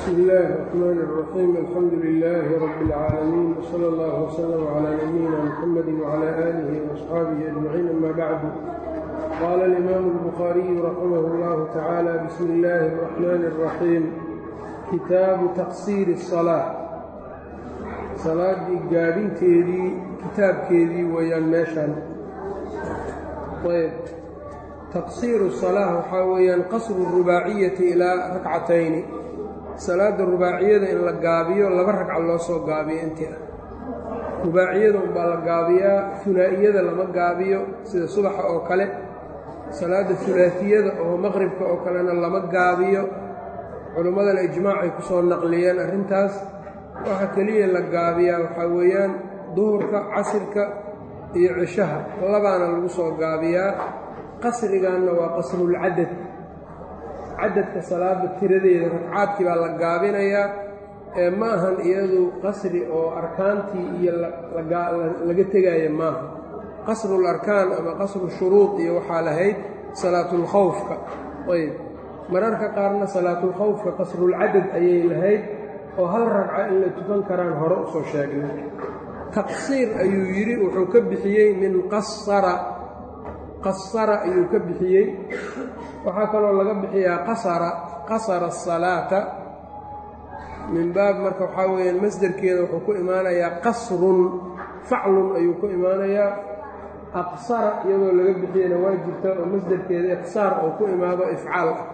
bsm اllahi الرحmn الرaxيim alxamdu لlh rb اlcaalamiin wslى اllah وslm عlى nabiyina mxamadi وعlى آlih وaصxaabihi أجmaciin ama bacdu qala اlimam الbkhariyu raximah اllah tacalى bsm اllahi الرaxmn الرaxيim kitaabu taqsiir الصalaaة salaadii gaadhinteedii kitaabkeedii weeyaan meeshan ayb taqsiiru salaa waxaa weeyaan qasru rubaaciyati ilaa rakcatayni salaada rubaaciyada in la gaabiyo laba ragca loo soo gaabiyo intii ah rubaaciyada unbaa la gaabiyaa hulaa'iyada lama gaabiyo sida subaxa oo kale salaada hulaatiyada oo maqribka oo kalena lama gaabiyo culimmadana ijmaacay ku soo naqliyeen arrintaas waxa keliya la gaabiyaa waxaa weeyaan duhurka casirka iyo cishaha labaana lagu soo gaabiyaa qasriganna waa qasrulcadad cadadka salaada tiradeeda ragcaadkii baa la gaabinayaa ee ma ahan iyadu qasri oo arkaantii iyo laga tegaya maaha qasrul arkaan ama qasru shuruud iyo waxaa lahayd salaatulkhawfka ayb mararka qaarna salaatulkhawfka qasrulcadad ayay lahayd oo hal ragca in la tukan karaan hore usoo sheegnay taqsiir ayuu yidhi wuxuu ka bixiyey min qasara qasara ayuu ka bixiyey waxaa kaloo laga bixiyaa qasara qasara asalaata min baab marka waxaa weeyaan masderkeeda wuxuu ku imaanayaa qasrun faclun ayuu ku imaanayaa aqsara iyadoo laga bixiyeyna waa jirta oo masderkeeda iqsaar oo ku imaado ifcaal ah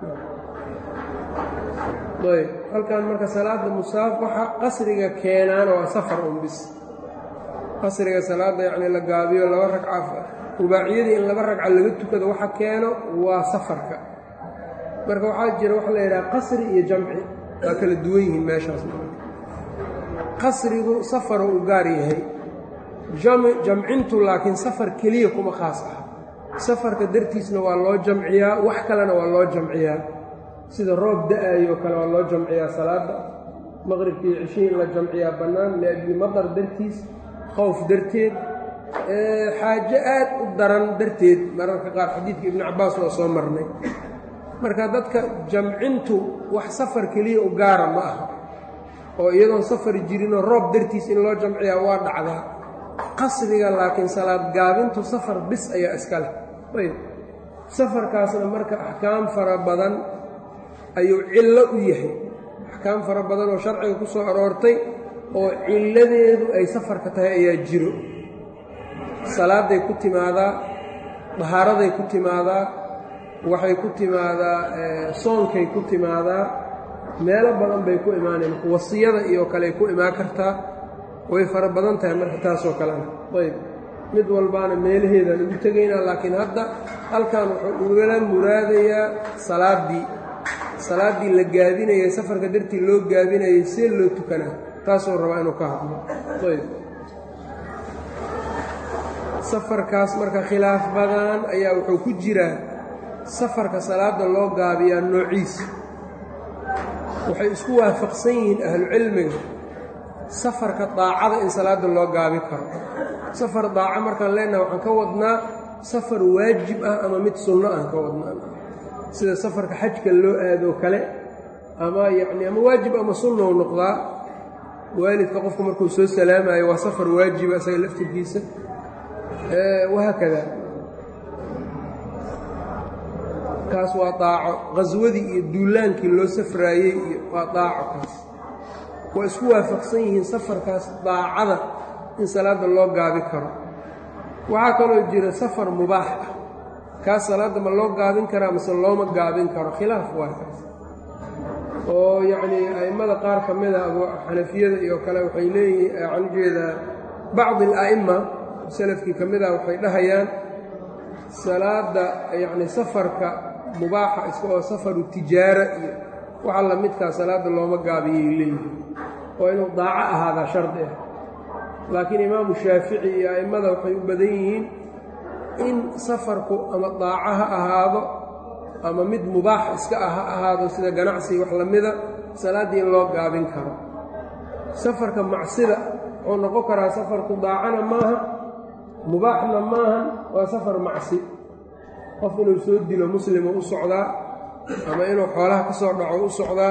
ayb halkan marka salaada musaafaxa qasriga keenaana waa safar un bis qasriga salaada yacni la gaabiyo laba ragca rubaaciyadii in laba ragca laga tukado waxa keeno waa safarka marka waxaa jira waxa la yidhaha qasri iyo jamci waa kala duwan yihiin meeshaas qasrigu safaruu u gaar yahay jamcintu laakiin safar keliya kuma khaas ah safarka dartiisna waa loo jamciyaa wax kalena waa loo jamciyaa sida roob da-aayoo kale waa loo jamciyaa salaada maqribkii cishii in la jamciyaa bannaan liajli madar dartiis khowf darteed xaajo aad u daran darteed mararka qaar xadiidka ibnu cabbaas waa soo marnay marka dadka jamcintu wax safar keliya u gaara ma aha oo iyadoon safar jirinoo roob dartiis in loo jamciyaa waa dhacdaa qasriga laakiin salaad gaabintu safar bis ayaa iska leh ayb safarkaasna marka axkaam fara badan ayuu cillo u yahay axkaam fara badan oo sharciga ku soo aroortay oo cilladeedu ay safarka tahay ayaa jiro salaaday ku timaadaa dahaaraday ku timaadaa waxay ku timaadaa soonkay ku timaadaa meelo badan bay ku imaaneen wasiyada iyo kaley ku imaan kartaa way fara badan tahay marka taasoo kalena ayb mid walbaana meelaheedaan ugu tegaynaa laakiin hadda halkan wuxuu ugala muraadayaa salaaddii salaaddii la gaabinayay safarka dartii loo gaabinayay see loo tukanaa taasoo rabaa inuu ka hadlo ayb safarkaas marka khilaaf badan ayaa wuxuu ku jiraa safarka salaada loo gaabiyaa noociisa waxay isku waafaqsan yihiin ahlucilmiga safarka daacada in salaada loo gaabi karo safar daaco markaan leenaha waxaan ka wadnaa safar waajib ah ama mid sunno aan ka wadnaa sida safarka xajka loo aadoo kale ama yacni ama waajib ama sunnou noqdaa waalidka qofku markuu soo salaamayo waa safar waajiba isaga laftirkiisa wahaakada kaas waa daaco qhaswadii iyo duulaankii loo safraayey iyo waa daaco kaas waa isku waafaqsan yihiin safarkaas daacada in salaadda loo gaabi karo waxaa kaloo jira safar mubaax ah kaas salaadda ma loo gaabin karaa mase looma gaabin karo khilaaf waa kaas oo yacnii a'immada qaar ka mid a xanafiyada iyo kale waxay leeyihiin waxaan ujeedaa bacdi ala'imma salafkii ka mid ah waxay dhahayaan salaada yacni safarka mubaaxa iska oo safaru tijaara iyo waxa la midkaa salaadda looma gaabiyay leeyihin oo inuu daaco ahaadaa shardi ah laakiin imaamu shaafici iyo a'immada waxay u badan yihiin in safarku ama daaco ha ahaado ama mid mubaax iska ah ha ahaado sida ganacsiga wax lamida salaaddii in loo gaabin karo safarka macsida wuxuu noqon karaa safarku daacana maaha mubaaxna maahan waa safar macsi qof inuu soo dilo muslimo u socdaa ama inuu xoolaha ka soo dhaco u socdaa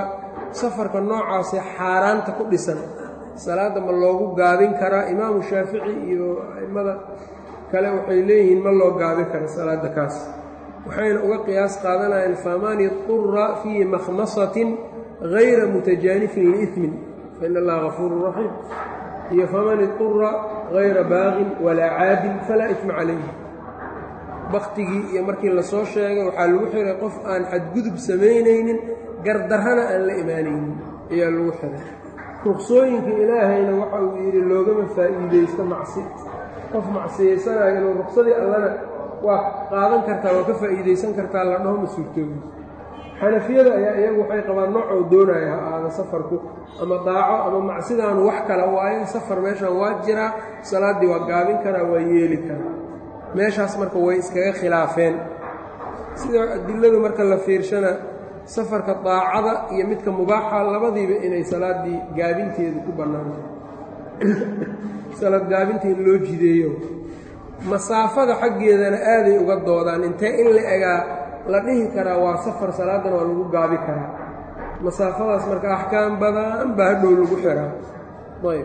safarka noocaasee xaaraanta ku dhisan salaadda ma loogu gaabin karaa imaamu shaafici iyo a'immada kale waxay leeyihiin ma loo gaabin kara salaadda kaas waxayna uga qiyaas qaadanayaan faman idura fii makhmasatin hayra mutajaanifin liimin fain allaha gafuurun raxiim iyo faman idura hayra baaqin walaa caadin falaa ifma calayhi baktigii iyo markii lasoo sheegay waxaa lagu xiray qof aan xadgudub samaynaynin gardarrana aan la imaanaynin ayaa lagu xiray ruqsooyinka ilaahayna waxa uu yidhi loogama faa'iidaysto macsi qof macsiyaysanayo inuu ruqsadii allana waa qaadan kartaa waa ka faa'iidaysan kartaa la dhaho ma suurtoobi xanafiyada ayaa iyagu waxay qabaan noocoo doonaya ha aada safarku ama daaco ama macsidaanu wax kala waayo safar meeshaan waa jiraa salaaddii waa gaabin karaa waa yeeli karaa meeshaas marka way iskaga khilaafeen sida adiladu marka la fiirshana safarka daacada iyo midka mubaaxa labadiiba inay salaaddii gaabinteedu ku bannaantahay salaad gaabinta in loo jideeyo masaafada xaggeedana aaday uga doodaan intee in la egaa la dhihi karaa waa safar salaaddana waa lagu gaabi karaa masaafadaas marka axkaam badan baa hadhow lagu xiraa ayb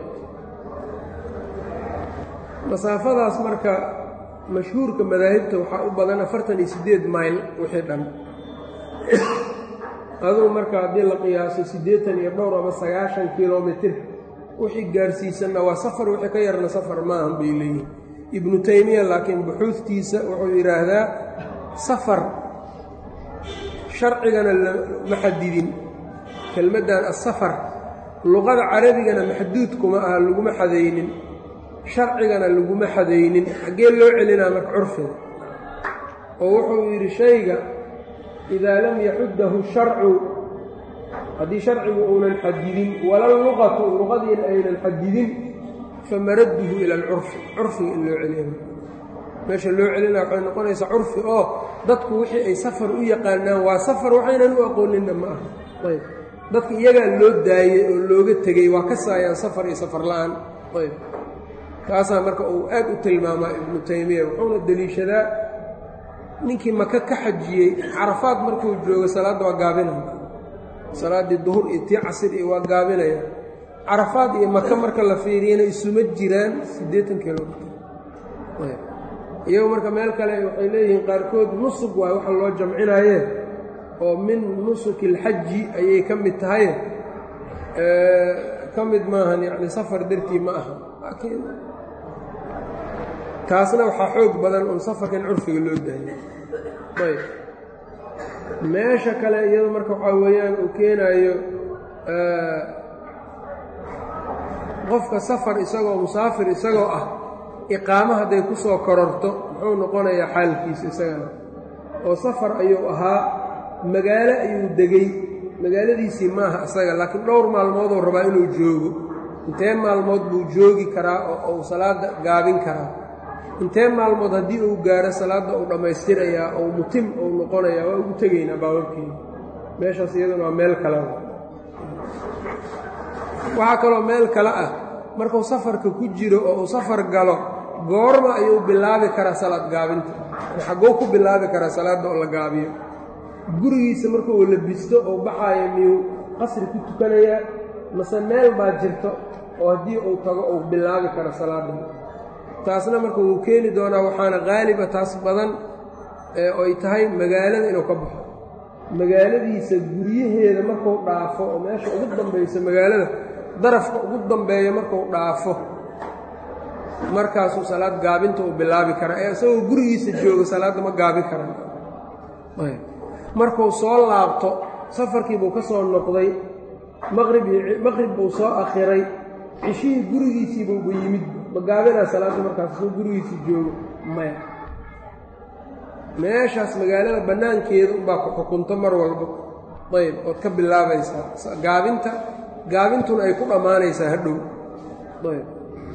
masaafadaas marka mashhuurka madaahibta waxaa u badan afartan iyo siddeed mayl wixii dhan adugu marka haddii la qiyaaso siddeetan iyo dhowr ama sagaashan kilomitir wixii gaarsiisanna waa safar wixii ka yarna safar maahan bay leeyihin ibnu taymiya laakiin buxuudtiisa wuxuu yidhaahdaa safar sharcigana lama xadidin kelmaddan asafar luqada carabigana maxduud kuma aha laguma xadaynin sharcigana laguma xadaynin xaggee loo celinaa marka curfiga oo wuxuu yidhi shayga idaa lam yaxuddahu sharcu haddii sharcigu uunan xadidin wala luqatu luqadiina aynan xadidin famaradduhu ila alcurfi curfiga in loo celiya meesha loo celina waxay noqonaysaa curfi oo dadku wixii ay safar u yaqaanaan waa safar waxaynan u aqooninna ma aha ayb dadka iyagaa loo daayey oo looga tegey waa ka saayaan safar iyo safar la-aan ayb kaasaa marka uu aad u tilmaamaa ibnu taymiya wuxuuna deliishadaa ninkii maka ka xajiyey carafaad markuu joogo salaadda waa gaabinaya salaaddii duhur iyo tii casir iyo waa gaabinaya carafaad iyo maka marka la fiiriyana isuma jiraan siddeetan kilomitr iyagu marka meel kale waxay leeyihiin qaarkood nusug waay waxa loo jamcinaaye oo min nusuki alxaji ayay ka mid tahay ka mid maahan yacni safar dartii ma aha laakiin taasna waxaa xoog badan un safarka in curfiga loo daayo ayb meesha kale iyado marka waxaa weeyaan uu keenaayo qofka safar isagoo musaafir isagoo ah iqaamo hadday ku soo kororto muxuu noqonayaa xaalkiisa isagana oo safar ayuu ahaa magaalo ayuu degey magaaladiisii maaha isaga laakiin dhowr maalmooduu rabaa inuu joogo intee maalmood buu joogi karaa oo uu salaadda gaabin karaa intee maalmood haddii uu gaaro salaadda uu dhammaystirayaa ou mutim uu noqonayaa waa ugu tegaynaa baababkeeda meeshaas iyaduna waa meel kale waxaa kaloo meel kale ah markuu safarka ku jiro oo uu safar galo goorma ayuu bilaabi karaa salaad gaabinta xagguu ku bilaabi karaa salaadda oo la gaabiyo gurigiisa markuu labisto oo baxaayo miyuu qasri ku tukanayaa mase meel baa jirto oo haddii uu tago uu bilaabi karo salaadda taasna marka wuu keeni doonaa waxaana qaaliba taas badan ay tahay magaalada inuu ka baxo magaaladiisa guryaheeda markuu dhaafo oo meesha ugu dambaysa magaalada darafka ugu dambeeya markuu dhaafo markaasuu salaad gaabinta uu bilaabi karaa ee isagoo gurigiisa jooga salaadda ma gaabi karan markuu soo laabto safarkii buu ka soo noqday maqrib maqrib buu soo akhiray cishihii gurigiisii buuba yimid ma gaabinaa salaadda markaas isagoo gurigiisii joogo maya meeshaas magaalada bannaankeeda unbaa ku xukunto mar walba ayb ood ka bilaabaysaa gaabinta gaabintuna ay ku dhammaanaysaa hadhow ayb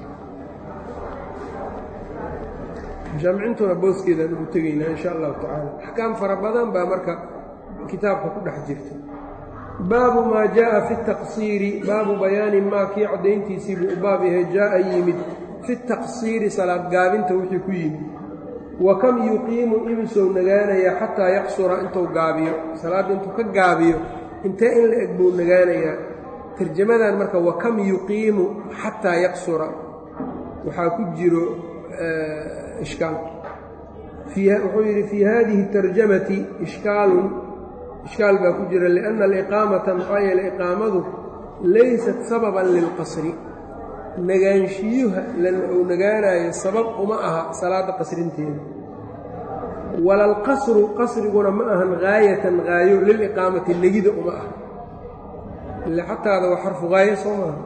jamcintuna booskeedaan ugu tegaynaa insha allahu tacaala axkaam fara badan baa marka kitaabka ku dhex jirta baabu maa jaaءa fi الtaqsiiri baabu bayaani maa kii caddayntiisii buu u baab yahay jaa'a yimid fi الtaqsiiri salaad gaabinta wixii ku yimid wa kam yuqiimu imisow nagaanayaa xataa yaqsura intuu gaabiyo salaadda intuu ka gaabiyo intee in la eg buu nagaanayaa tarjamadan marka wakam yuqiimu xataa yaqsura waxaa ku jiro ishkaal wuxuu yidhi fii hadihi اtarjamati ishkaalun ishkaal baa ku jira liأnna aliqaamata maxaa yeele iqaamadu laysat sababan lilqasri nagaanshiyuha uu nagaanayo sabab uma aha salaadda qasrinteeda wala alqasru qasriguna ma ahan gaayatan gaayo liliqaamati negida uma aha ile xataada waa xarfu gaayo soo maaha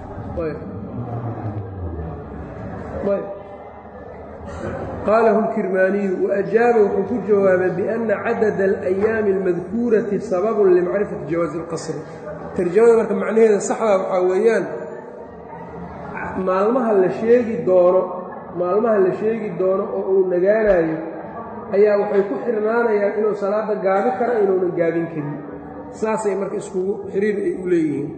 qaalahu اlkirmaaniyu waajaaba wuxuu ku jawaabay biأnna cadada alayaami اlmadkuurati sababun limacrifati jawaazi اlqasri tarjamada marka macnaheeda saxdaa waxaa weeyaan maalmaha la sheegi doono maalmaha la sheegi doono oo uu nagaanayo ayaa waxay ku xirnaanayaan inuu salaadda gaabi karo inuunan gaabin karin saasay marka iskugu xiriir ay u leeyihiin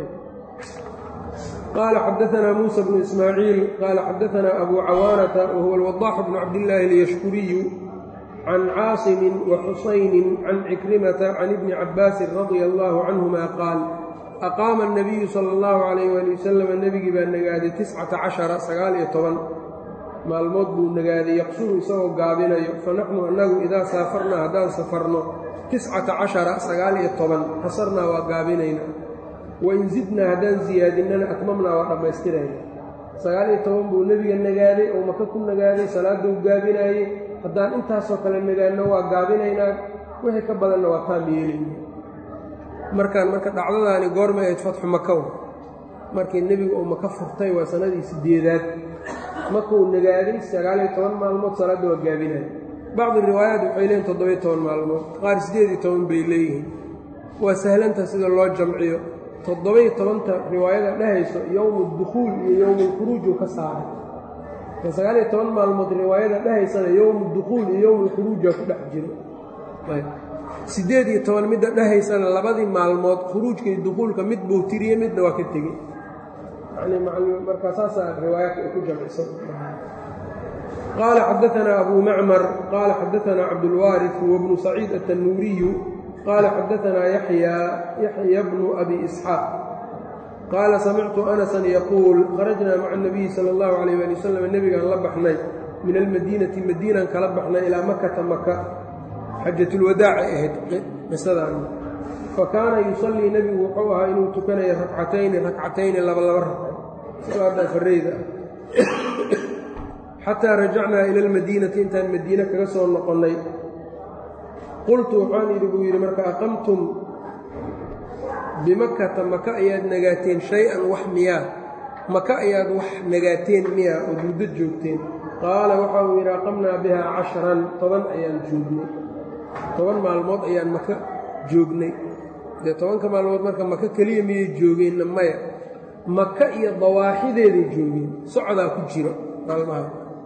qaala xadaanaa muusa bnu ismaaciil qaala xadaanaa abu cawaanata wa huwa alwadaaxu bnu cabdillaahi alyashkuriyu can caasimin wa xusaynin can cikrimata can ibni cabbaasin radia allaahu canhuma qaal aqaama الnabiyu sala اllahu calayh waali wasalam nebigii baa nagaaday tiscata cashara sagaal iyo toban maalmood buu nagaaday yaqsuru isagoo gaabinayo fa naxnu annagu idaa saafarnaa haddaan safarno tiscata cashara sagaal iyo toban qasarnaa waa gaabinayna wain zidnaa haddaan siyaadinnana atmamnaa waa dhammaystirayna sagaal iyo toban buu nebiga nagaaday oo maka ku nagaaday salaaduu gaabinaayey haddaan intaasoo kale nagaadno waa gaabinaynaa wixii ka badanna waa taam yeelayna markaan marka dhacdadaani goormay ahayd fatxu makaw markii nebigu uu maka furtay waa sannadii siddeedaad markuu nagaaday sagaaliyo toban maalmood salaadda waa gaabinaya bacdi riwaayaat waxay leeyihin toddobiyo toban maalmood qaar siddeed iyo toban bay leeyihiin waa sahlanta sida loo jamciyo toddobiyo tobanta riwaayada dhehayso yowmu dukhuul iyo yowmulkhuruuj uu ka saaray ka sagaaliyo toban maalmood riwaayada dhehaysana yowmu dukhuul iyo yowmulkhuruujaa ku dhex jiro siddeed iyo toban midda dhehaysana labadii maalmood khuruujka iyo dukuulka mid buu tiriye midna waa ka tegey yani markaa saasaa riwaayaadka ay ku jamciso qaala xadaanaa abu macmar qaala xadaanaa cabdulwaariث wabnu saciid aلtanuuriyu qaala xadaanaa yaxya bnu abi isxaaq qaala samictu anasan yaquul kharajnaa maca الnabiyi salى اllahu alayh ali wasalam nebigaan la baxnay min almadiinati madiinaan kala baxnay ilaa makata maka xajatulwadaacay ahayd qisadaan fa kaana yusallii nebigu wuxuu ahaa inuu tukanaya rakcatayni rakcatayni laba laba ragco salaaddaa farreyda ah xataa rajacnaa ila almadiinati intaan madiine kaga soo noqonnay qultu waxaan idhi buu yidhi marka aqamtum bimakata maka ayaad nagaateen shay-an wax miyaa maka ayaad wax nagaateen miyaa ood muddo joogteen qaala waxa uu yidhi aqamnaa bihaa cashran toban ayaan joognay toban maalmood ayaan maka joognay dee tobanka maalmood marka maka keliya miyay joogeenna maya maka iyo dawaaxideeday joogeen socdaa ku jiro maalmaha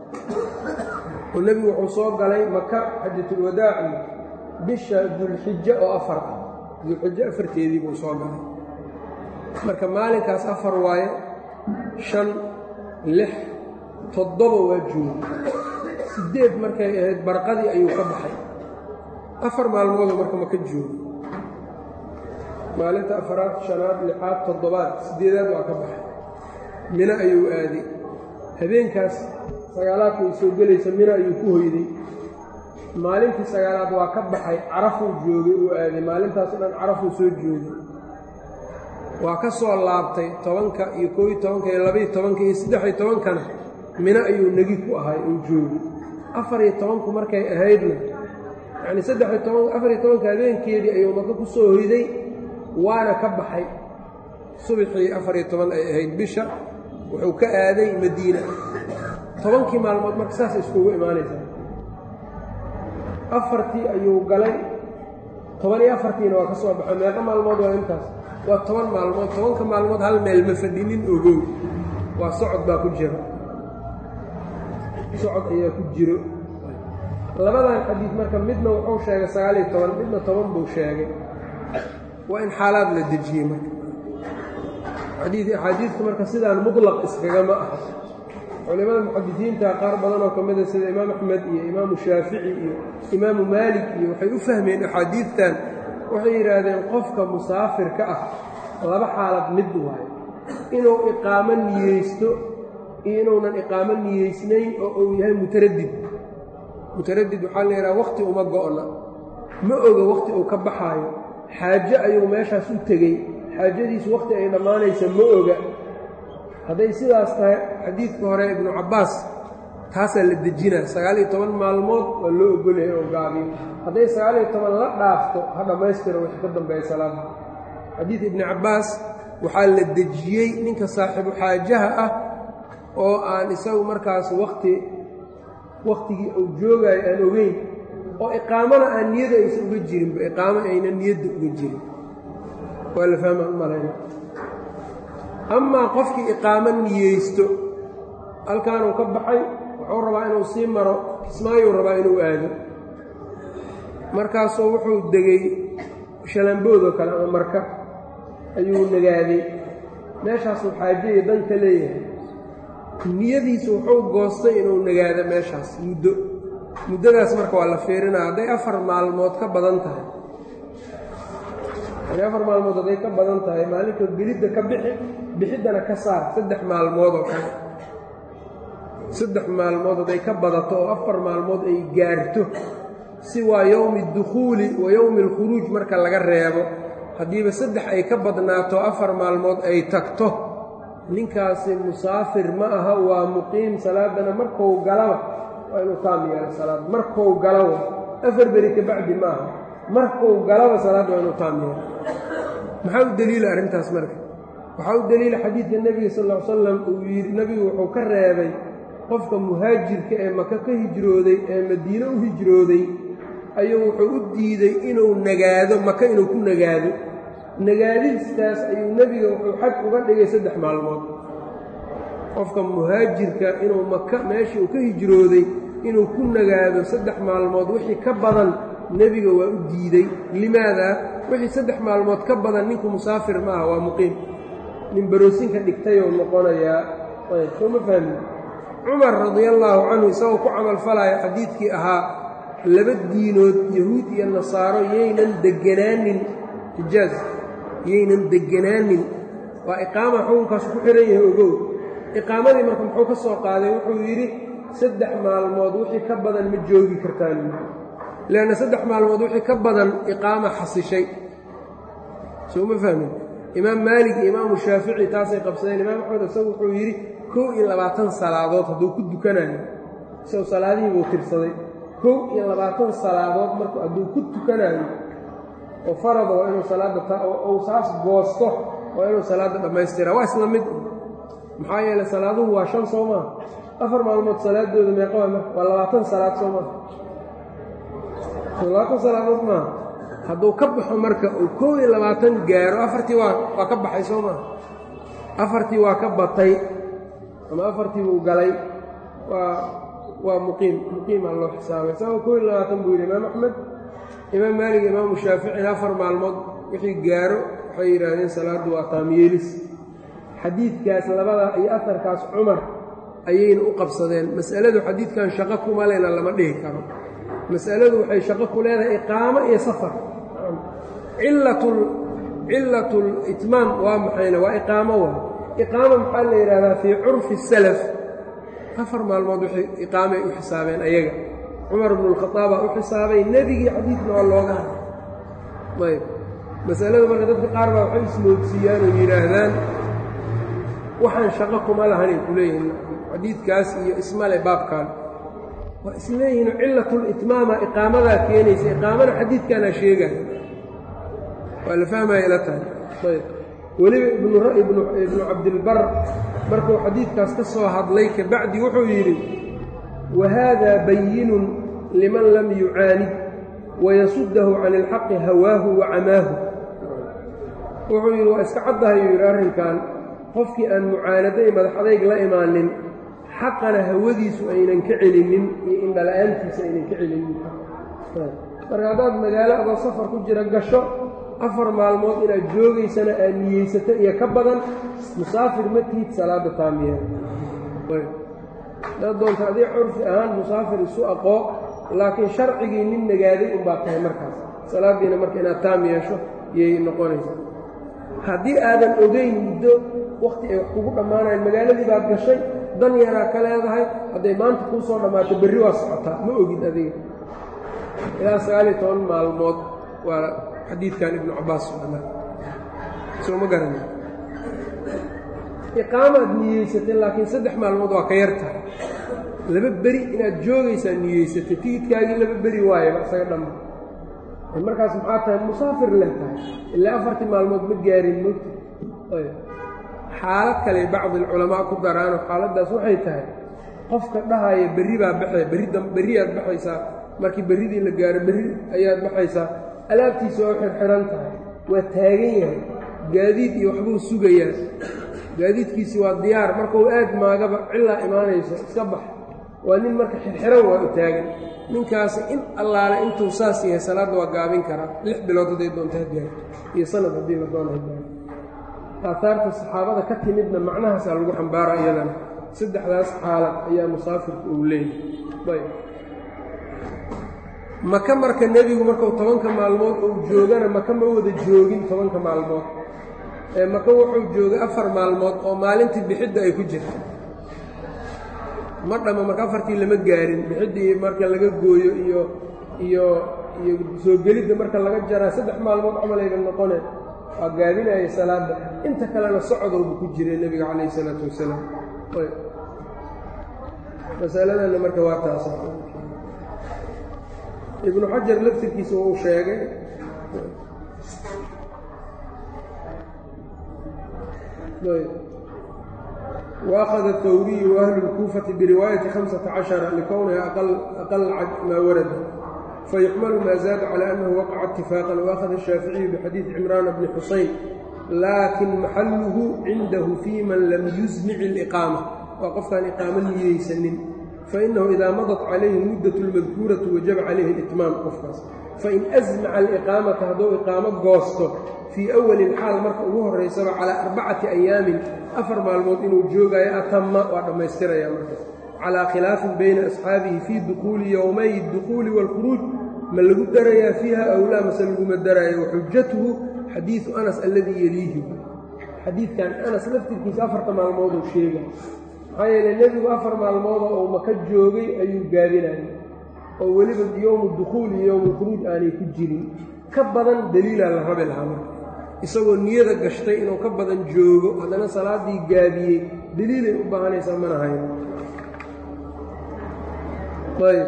oo nebigu wuxuu soo galay maka xajatulwadaaci bisha dulxijo oo afar ah dulxijo afarteedii buu soo galay marka maalinkaas afar waaye shan lix toddoba waa jooga siddeed markay ahayd barqadii ayuu ka baxay afar maalmoodu marka maka joogo maalinta afaraad shanaad lixaad toddobaad siddeedaad waa ka baxay mino ayuu aaday habeenkaas sagaalaadka ay soo gelaysa mino ayuu ku hoyday maalintii sagaalaad waa ka baxay carafuu joogay uu aaday maalintaas dhan carafuu soo joogay waa ka soo laabtay tobanka iyo koob iyo tobanka iyo labaiyo tobanka iyo saddex-iyo tobankana mino ayuu negi ku ahay uu joogay afar-iyo tobanku markay ahaydna yacni saddex-iyo toban afar-iyo tobanka habeenkeedii ayuu maka ku soo hoyday waana ka baxay subaxii afar-iyo toban ay ahayd bisha wuxuu ka aaday madiina tobankii maalmood marka saas iskugu imaanaysaa afartii ayuu galay toban iyo afartiina waa ka soo baxay meeqa maalmood waa intaas waa toban maalmood tobanka maalmood hal meel ma fadhinin ogow waa socod baa ku jira socod ayaa ku jiro labadan xadiid marka midna wuxuu sheegay sagaaliyo toban midna toban buu sheegay waa in xaalaad la dejiyey marka axaadiidku marka sidaan mutlaq iskagama aha culimada muxadisiinta qaar badan oo ka mida sida imaam axmed iyo imaamu shaafici iyo imaamu maalik iyo waxay u fahmeen axaadiidtan waxay yidhaahdeen qofka musaafirka ah laba xaalad mid waayo inuu iqaamo niyeysto iyo inuunan iqaamo niyeysnayn oo uu yahay mutaradid mutaradid waxaa la yidhaha wakhti uma go'na ma oga wakhti uu ka baxaayo xaajo ayuu meeshaas u tegey xaajadiisu wakhti ay dhammaanaysa ma oga hadday sidaas tahay xadiidka hore ibnu cabbaas taasaa la dejinaa sagaaliyo toban maalmood waa loo ogolyahay oo gaabiyo hadday sagaaliyo toban la dhaafto ha dhammaystiro wixii ka dambeeya salaada xadiid ibni cabbaas waxaa la dejiyey ninka saaxiibu xaajaha ah oo aan isagu markaas wakhti wakhtigii uu joogaayo aan ogeyn oo iqaamana aan niyada aysan uga jirinba iqaamo aynan niyadda uga jirin waa la fahma malayna amaa qofkii iqaamo niyeysto halkaanuu ka baxay wuxuu rabaa inuu sii maro kismaayuu rabaa inuu aado markaasuu wuxuu degay shalamboodoo kale ama marka ayuu nagaaday meeshaasuu xaajayo dan ka leeyahay niyadiisu wuxuu goostay inuu nagaado meeshaas muddo muddadaas marka waa la fiirinaa hadday afar maalmood ka badan tahay hadday afar maalmood hadday ka badan tahay maalinkood gelidda ka bixi bixiddana ka saar saddex maalmood oo kale saddex maalmood hadday ka badato oo afar maalmood ay gaarto si waa yowmi dukhuuli wa yowmi alkhuruuj marka laga reebo haddiiba saddex ay ka badnaato afar maalmood ay tagto ninkaasi musaafir ma aha waa muqiim salaadana markou galaba waa inuu taam yeelo salaad markou galaba afar beri ka bacdi ma aha markou galaba salaad waa inuu taam yeelo maxaa u deliila arrintaas marka waxaa u deliila xadiidka nebiga sal ll ly slam uu yidhi nebigu wuxuu ka reebay qofka muhaajirka ee maka ka hijrooday ee madiine u hijrooday ayuu wuxuu u diiday inuu nagaado maka inuu ku nagaado nagaadistaas ayuu nebiga wuxuu xag uga dhigay saddex maalmood qofka muhaajirka inuu maka meeshii uu ka hijrooday inuu ku nagaado saddex maalmood wixii ka badan nebiga waa u diidey limaadaa wixii saddex maalmood ka badan ninku musaafir ma aha waa muqiim nin baroosinka dhigtayuu noqonayaa ayb soo ma fahmin cumar radiallaahu canhu isagoo ku camalfalaya xadiidkii ahaa laba diinood yahuud iyo nasaaro yaynan deganaanin xijaaj yaynan deganaanin waa iqaama xukunkaas ku xihan yahay ogow iqaamadii marka muxuu ka soo qaaday wuxuu yidhi saddex maalmood wixii ka badan ma joogi kartaan leanna saddex maalmood wixii ka badan iqaama xasishay soo ma fahmin imaam maalik iyo imaamu shaafici taasay qabsadeen imaam axmed isagu wuxuu yidhi kow iyo labaatan salaadood hadduu ku dukanayo isagoo salaadihii buu tirsaday kow iyo labaatan salaadood marku hadduu ku tukanayo oo farada waa inuu salaadda ou saas goosto waa inuu salaadda dhammaystira waa isla mid maxaa yeeley salaaduhu waa shan soo maa afar maalmood salaadooda meeqa waa marka waa labaatan salaad soo maa labaatan salaadood maaha hadduu ka baxo marka uu kow iyo labaatan gaaro afartii waa waa ka baxay soo maa afartii waa ka batay ama afartii buu galay waa waa muqiim muqiimaa loo xisaabay isagoo kow iyo labaatan buu yidhi imaam axmed imaam maalig imaamu shaaficina afar maalmood wixii gaaro waxay yidhaahdeen salaaddu waa taamyeelis xadiidkaas labadaa iyo afarkaas cumar ayayna u qabsadeen mas'aladu xadiidkan shaqo kuma lena lama dhihi karo mas'aladu waxay shaqo ku leedahay iqaamo iyo safar cillatul itmaam waa maxayna waa iqaamo waa iqaama maxaa la yidhahdaa fii curfi salaf afar maalmood waxay iqaamay u xisaabeen ayaga cumar bnu lkhadaabaa u xisaabay nebigii xadiidna waa looga ayb masalada marka dadka qaar baa waxay ismoodsiiyaan oo yidhaahdaan waxaan shaqo kuma lahanay ku leeyihin xadiidkaas iyo ismale baabkan waa isleeyihiin cilatulitmaama iqaamadaa keenaysa iqaamana xadiidkaanaa sheegaya waa la fahmaya ila tahay ayb weliba ibnu cabdilbar markuu xadiidkaas ka soo hadlay kabacdi wuxuu yidhi wahada bayinun liman lam yucaanid wayasudahu can ilxaqi hawaahu wa camaahu wuxuu yidhi waa iska caddahayuu yidhi arrinkan qofkii aan mucaanado iyo madax adayg la imaanin xaqana hawadiisu aynan ka celinin iyo indhala-aantiisa aynan ka celinin marka haddaad magaalo adoo safar ku jira gasho afar maalmood inaad joogaysana aad niyeysato iyo ka badan musaafir ma tiid salaada taamiya hadaad doonta adii curfi ahaan musaafir isu aqoo laakiin sharcigii nin nagaaday unbaa tahay markaas salaaddiina marka inaad taam yeesho yay noqonaysaa haddii aadan ogeyn muddo wakhti ay wax kugu dhammaanayan magaaladii baad gashay dan yaraa ka leedahay hadday maanta kuu soo dhammaato berri waa socotaa ma ogid adiga ilaa sagaaliyo toban maalmood waa xadiidkan ibnu cabbaas socdaa soo ma garana iqaamaad niyeysatay laakiin saddex maalmood waa ka yar tahay laba beri inaad joogaysaa niyeysatay tigidkaagii laba beri waayaba isaga dhamma markaas maxaa tahay musaafir leh tahay ilaa afartii maalmood ma gaarin mogta xaalad kale bacdi alculamaa ku daraano xaaladdaas waxay tahay qofka dhahaya berri baa baxee berri berriyaad baxaysaa markii berridii la gaaro berri ayaad baxaysaa alaabtiisa oo xirxiran tahay waa taagan yahay gaadiid iyo waxbuu sugayaa gaadiidkiisi waa diyaar markuu aad maagaba cilaa imaanayso iska bax waa nin marka xirxiran waa u taagan ninkaasi in allaale intuu saas yahay salaadda waa gaabin karaa lix bilood hadday doontaa gaarto iyo sanad haddii la doona gaaro aahaarta saxaabada ka timidna macnahaasaa lagu xambaara iyadana saddexdaas xaalad ayaa musaafirku uu leeyahay ayb maka marka nebigu markuu tobanka maalmood uu joogana maka ma wada joogin tobanka maalmood ee maka wuxuu joogay afar maalmood oo maalintii bixidda ay ku jirta ma dhamma marka afartii lama gaarin bixiddii marka laga gooyo iyo iyo iyo soo gelidda marka laga jaraa saddex maalmood camalayba noqone waa gaabinaya salaadda inta kalena socodowba ku jiray nebiga calayh isalaatu wasalaam masaladanna marka waa taas ibnu xajar laftirkiisa wuu sheegay وأخذ الثوري وأهل الكوفة برواية خمسة عشر لكونها أقل, أقل ما ورد فيحمل ما زاد على أنه وقع اتفاقا وأخذ الشافعي بحديث عمران بن حسين لكن محله عنده في من لم يزمع الإقامة وقفت عن إقامة ليسنن فإنه إذا مضت عليه المدة المذكورة وجب عليه الإتمام قفص فإن أزمع الإقامة هدو إقامة قوسته في أول الحال مركة أبوه الرئيسة على أربعة أيام أفر مالموت إنه جوغا يأتم وعندما يستر يا مركة على خلاف بين أصحابه في دخول يومي الدخول والخروج من لقد دريا فيها أو لا مثل لقد دريا وحجته حديث أنس الذي يليه حديث كان أنس لفتر كيس أفر مالموت الشيء maxaa yeele nebigu afar maalmooda oo maka joogay ayuu gaabinayay oo weliba yowmu dukhuul iyo yowmulkhuruuj aanay ku jirin ka badan daliilaa la rabi lahaa marka isagoo niyada gashtay inuu ka badan joogo haddana salaaddii gaabiyey daliilay u baahanaysaa mana hayn ayb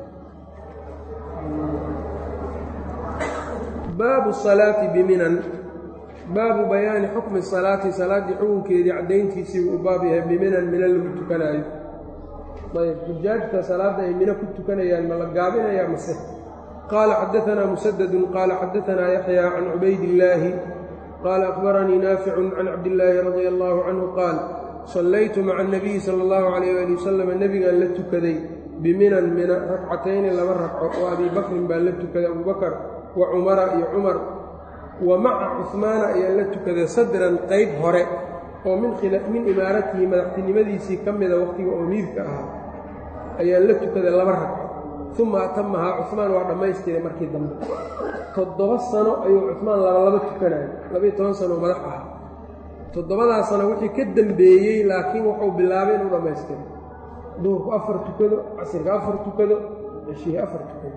baabu salaati biminan baabu bayaani xukmi salaati salaaddii xukunkeedii caddayntiisii uu baab yahay biminan mina lagu tukanaayo ayb xujaajta salaadda ay mino ku tukanayaan ma la gaabinayaa mase qaala xadaanaa musadadun qaala xadaanaa yaxyaa can cubaydillaahi qaala akhbaranii naaficun can cabdillaahi radia allaahu canhu qaal sallaytu maca anabiyi sala allahu calayh ali wasalam nebigaan la tukaday biminan mina ragcatayni laba ragco oo abii bakrin baan la tukaday abubakar wa cumara iyo cumar wa maca cuhmaana ayaan la tukaday sadran qayb hore oo min imaaratihi madaxtinimadiisii ka mida wakhtiga oo miirka ahaa ayaan la tukaday laba ragco uma atamahaa cuhmaan waa dhammaystiray markii dambe toddoba sano ayuu cuhmaan labalaba tukanayay labaiyo toban sano madax ah toddobadaa sano wixii ka dembeeyey laakiin wuxuu bilaabay inuu dhammaystiray duhurku afar tukado casirka afar tukado ceshihii afar tukado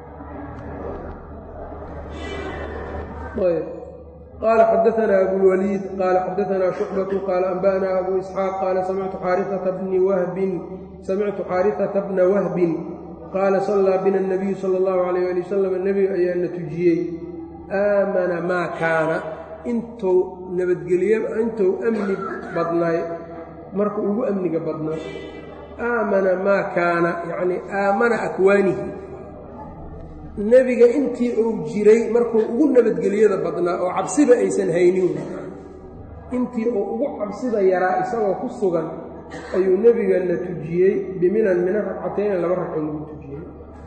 qال xdثna أbوالوليد qال xdثna شhuعبة qال أنbأna أbو إسحاaq qال smctu xاariثة بنa وhب qاala صلىa bna النبiyu slى الlه عليه لي وsلم nebiga ayaa na tujiyey aamana maa kaana intuu nabadgelye intuu amni badnaay marka ugu amniga badnaa aamana maa kaana yacni aamana akwaanihi nebiga intii uu jiray markuu ugu nabadgelyada badnaa oo cabsiba aysan haynin intii uu ugu cabsida yaraa isagoo ku sugan ayuu nebiga na tujiyey biminan mina ragcatayna laba ragco lagu tujiyey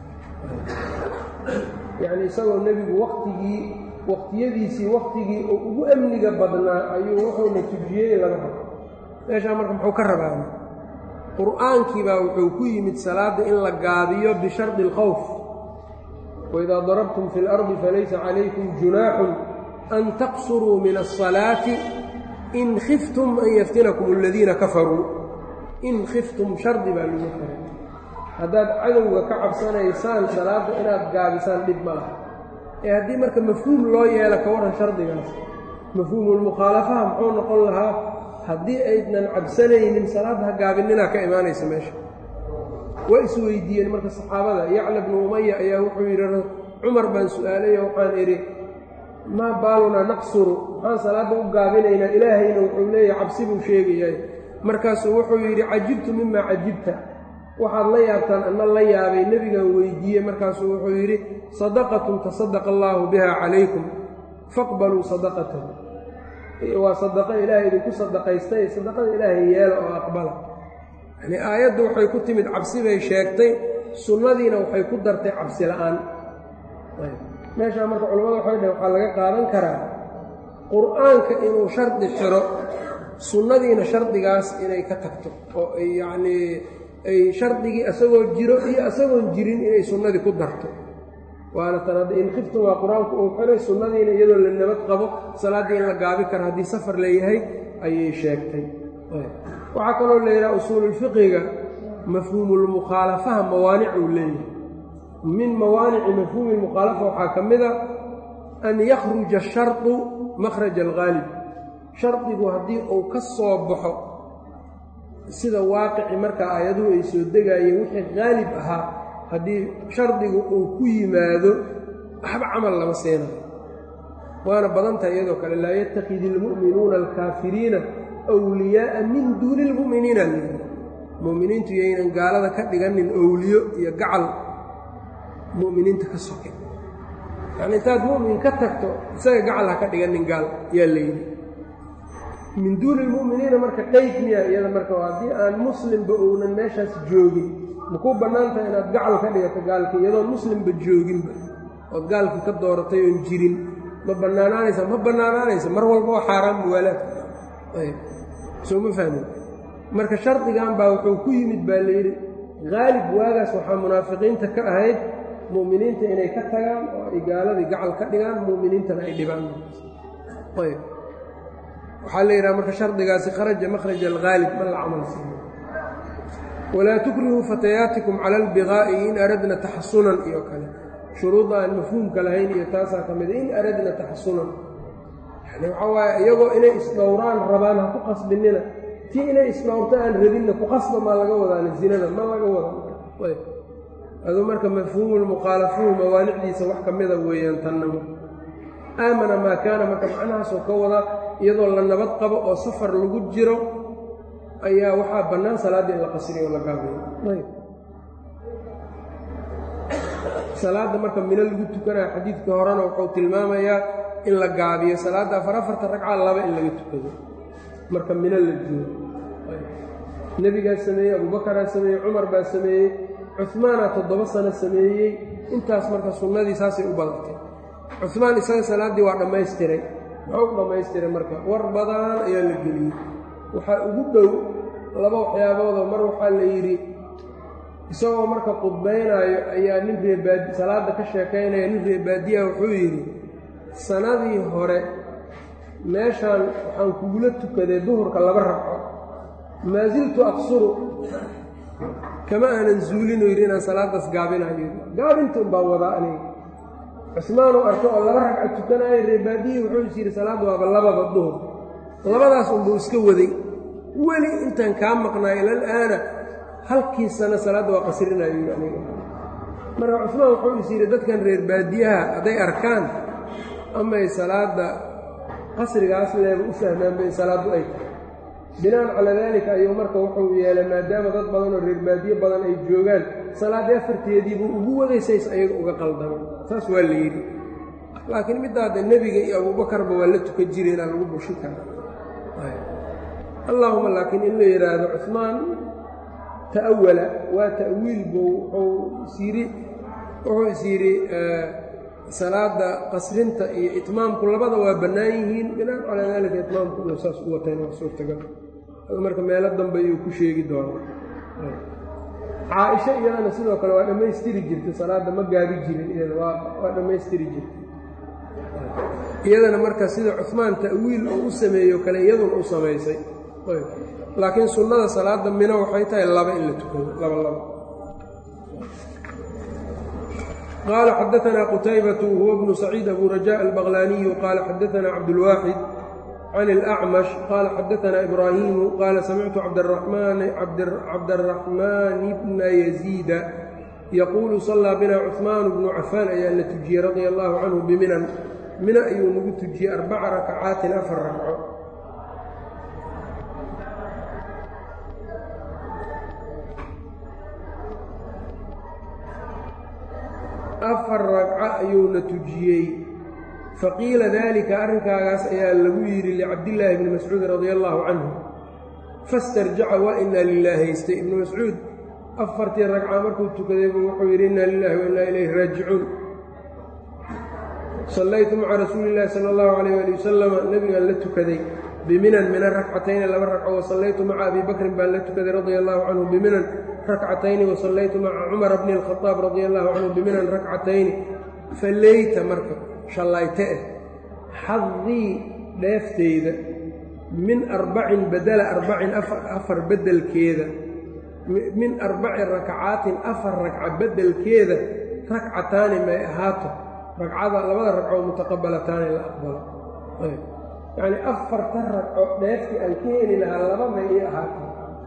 yacni isagoo nebigu waktigii waqtiyadiisii waktigii uu ugu amniga badnaa ayuu wuxuuna tujiyey laba ragco meeshaa marka muxuu ka rabaa qur'aankii baa wuxuu ku yimid salaadda in la gaabiyo bishardi alkhawf waidaa darabtum fi اlardi falaysa calaykum junaaxun an taqsuruu min الصalaati in khiftum an yaftinakum aladiina kafaruu in khiftum shardi baa lagu xiray haddaad cadowga ka cabsanaysaan salaadda inaad gaabisaan dhib ma laha ee haddii marka mafhuum loo yeelo ka warran shardigaas mafhuumulmukhaalafaha muxuu noqon lahaa haddii aydnan cabsanaynin salaadda ha gaabinninaa ka imaanaysa meesha waa isweydiiyeen marka saxaabada yacla bnu umaya ayaa wuxuu yidhi cumar baan su-aalayo waxaan idhi maa baalunaa naqsuru maxaan salaadda u gaabinaynaa ilaahayna wuxuu leeyahay cabsi buu sheegayahay markaasuu wuxuu yidhi cajibtu mimaa cajibta waxaad la yaabtaan anna la yaabay nebigan weydiiyey markaasuu wuxuu yidhi sadaqatun tasadaqa allaahu biha calaykum faqbaluu sadaqatahu waa sadaqo ilaahay idinku sadaqaystay sadaqada ilaahay yeela oo aqbala yacnii aayaddu waxay ku timid cabsi bay sheegtay sunnadiina waxay ku dartay cabsi la'aan meeshaa marka culimmada waxay dhaheen waxaa laga qaadan karaa qur'aanka inuu shardi xiro sunnadiina shardigaas inay ka tagto oo ay yacnii ay shardigii isagoo jiro iyo isagoon jirin inay sunnadii ku darto waana tan hadda in khiftum waa qur-aanku uu xiray sunnadiina iyadoo la nabad qabo salaaddii in la gaabi karo haddii safar leeyahay ayay sheegtay waxaa kaloo la yidhaha usuululfiqiga mafhuumulmukhaalafaha mawaanic uu leeyahay min mawaanici mafhuumi lmukhaalafa waxaa ka mid a an yakhruja ashardu makhraja alghaalib shardigu haddii uu ka soo baxo sida waaqici markaa aayaduhu ay soo degaayeen wixii haalib ahaa haddii shardigu uu ku yimaado waxba camal lama siinayo waana badan tahay iyadoo kale laa yatakidi ilmu'minuuna alkaafiriina wliyaa'a min duuni ilmu'miniina lyidhi mu'miniintu yaynan gaalada ka dhiganin owliyo iyo gacal mu'miniinta ka soke yacni intaad mu'min ka tagto isaga gacal ha ka dhiganin gaal yaa layidhi min duuni lmu'miniina marka qeyd miya iyada marka haddii aan muslimba uunan meeshaas joogin makuu bannaan tahay inaad gacal ka dhigato gaalka iyadoon muslimba jooginba ood gaalkii ka dooratay oon jirin ma bannaanaanaysa ma bannaanaanaysa mar walba oo xaaraan muwaalaadka ayb soo ma fahmin marka shardigan baa wuxuu ku yimid baa layidhi haalib waagaas waxaa munaafiqiinta ka ahayd mu'miniinta inay ka tagaan oo ay gaaladii gacal ka dhigaan mu'miniintana ay dhibaan ayb waxaa la yidhaha marka shardigaasi kharaja makhraja alghaalib ma la camal siiyo walaa tukrihuu fatayaatikum cala albigaa'i in aradna taxasunan iyo kale shuruudda aan mafhuumka lahayn iyo taasaa ka mida in aradna taxasunan yani waxaa waaye iyagoo inay isdhowraan rabaan ha ku qasbinina tii inay isdhowrto aan rabinna ku qasba maa laga wadaana zinada ma laga wada aduu marka mafhuumulmukhaalafuhu mawaanicdiisa wax ka mida weeyaan tannamo aamana maa kaana marka macnahaasoo ka wada iyadoo la nabad qabo oo safar lagu jiro ayaa waxaa bannaan salaaddii in la qasriyo oo la gaabiyo ayb salaadda marka mino lagu tukanayo xadiidkii horena wuxuu tilmaamayaa in la gaabiyo salaadda afar afarta ragca laba in laga tukado marka mino la joogo nebigaa sameeyey abubakaraa sameeyey cumar baa sameeyey cuhmaanaa toddoba sano sameeyey intaas marka sunnadii saasay u badatay cuhmaan isaga salaaddii waa dhammaystiray muxuu u dhammaystiray marka war badan ayaa la geliyey waxaa ugu dhow laba waxyaaboodoo mar waxaa la yidhi isagoo marka qudbaynaayo ayaa nin reebaadi salaadda ka sheekaynaya nin reebaadiyaha wuxuu yidhi sanadii hore meeshaan waxaan kugula tukaday duhurka laba ragco maa siltu aqsuru kama aanan zuulinu yidhi inaan salaaddaas gaabinayo gaabinta un baan wadaa aniga cusmaanuu arko oo laba ragca tukanaayo reebaadiyii wuxuu is yidhi salaadda waaba labada duhur labadaas unbuu iska waday weli intaan kaa maqnaayo ilal-aana halkii sano salaadda waa qasrinayo yidhi aniga marka cusmaan wuxuu is yidhi dadkan reer baadiyaha hadday arkaan amay salaadda qasrigaas leeba u fahmaanba in salaaddu ay tahay binaan calaa daalika ayuu marka wuxuu yeelay maadaama dad badan oo reer baadiye badan ay joogaan salaaddii afarteediibuu ugu wadaysays ayaga uga qaldamay saas waa la yidhi laakiin middaada nebiga iyo abuubakarba waa la tukan jiray inaan lagu bushi kara allaahuma laakiin in la yidhaahdo cusmaan ta'awala waa ta'wiil buu wuxuu is yidhi wuxuu is yidhi salaada qasrinta iyo itmaamku labada waa bannaan yihiin binaan calaa daalika itmaamku inuu saas u watayna waa suurtagal marka meelo dambe ayuu ku sheegi doonaa caa-isho iyadana sidoo kale waa dhammaystiri jirtay salaadda ma gaabi jirin iyada waa waa dhammaystiri jirtay iyadana marka sida cuhmaan ta'wiil uu u sameeyo kale iyaduna u samaysay laakiin sunnada salaada mino waxay tahay laba in la tukado laba laba qaala xadaanaa qutaybatu huwa bnu saciid abu raja albaqlaaniyu qaala xadaanaa cabdulwaaxid can اlأcmash qaala xadaanaa ibraahimu qaala samictu cabdaraxmaan bna yaziida yaquulu sallaa bina cuثmaan bnu cafaan ayaa la tujiyey radia allahu canhu biminan mina ayuu nagu tujiyey arbaca rakacaatin afar ragco afar ragco ayuuna tujiyey faqiila daalika arrinkaagaas ayaa lagu yidhi licabdillaahi bni mascuud radia allaahu canhu fastarjaca waa inaa lilaahi haystay ibnu mascuud afartii ragca markuu tukadaybu wuxuu yidhi inaa lilahi wa innaa ilayhi raajicuun sallaytu maca rasuuli illaahi sala allahu calayh ali wasalama nebigaan la tukaday biminan mina rakcatayni laba ragco wasallaytu maca abi bakrin baan la tukaday radia allahu canhu biminan rakcatayni wasallaytu maca cumara bni alkhadaab radia allahu canhu biminan rakcatayni faleyta marka shallayte eh xadii dheefteyda min arbacin badala arbacin afar beddelkeeda min arbaci rakcaatin afar ragca beddelkeeda rakcataani may ahaato ragcada labada ragcoo mutaqabalataani la aqbalo yacnii afarta ragco dheeftii aan ka heli lahaa laba may ii ahaato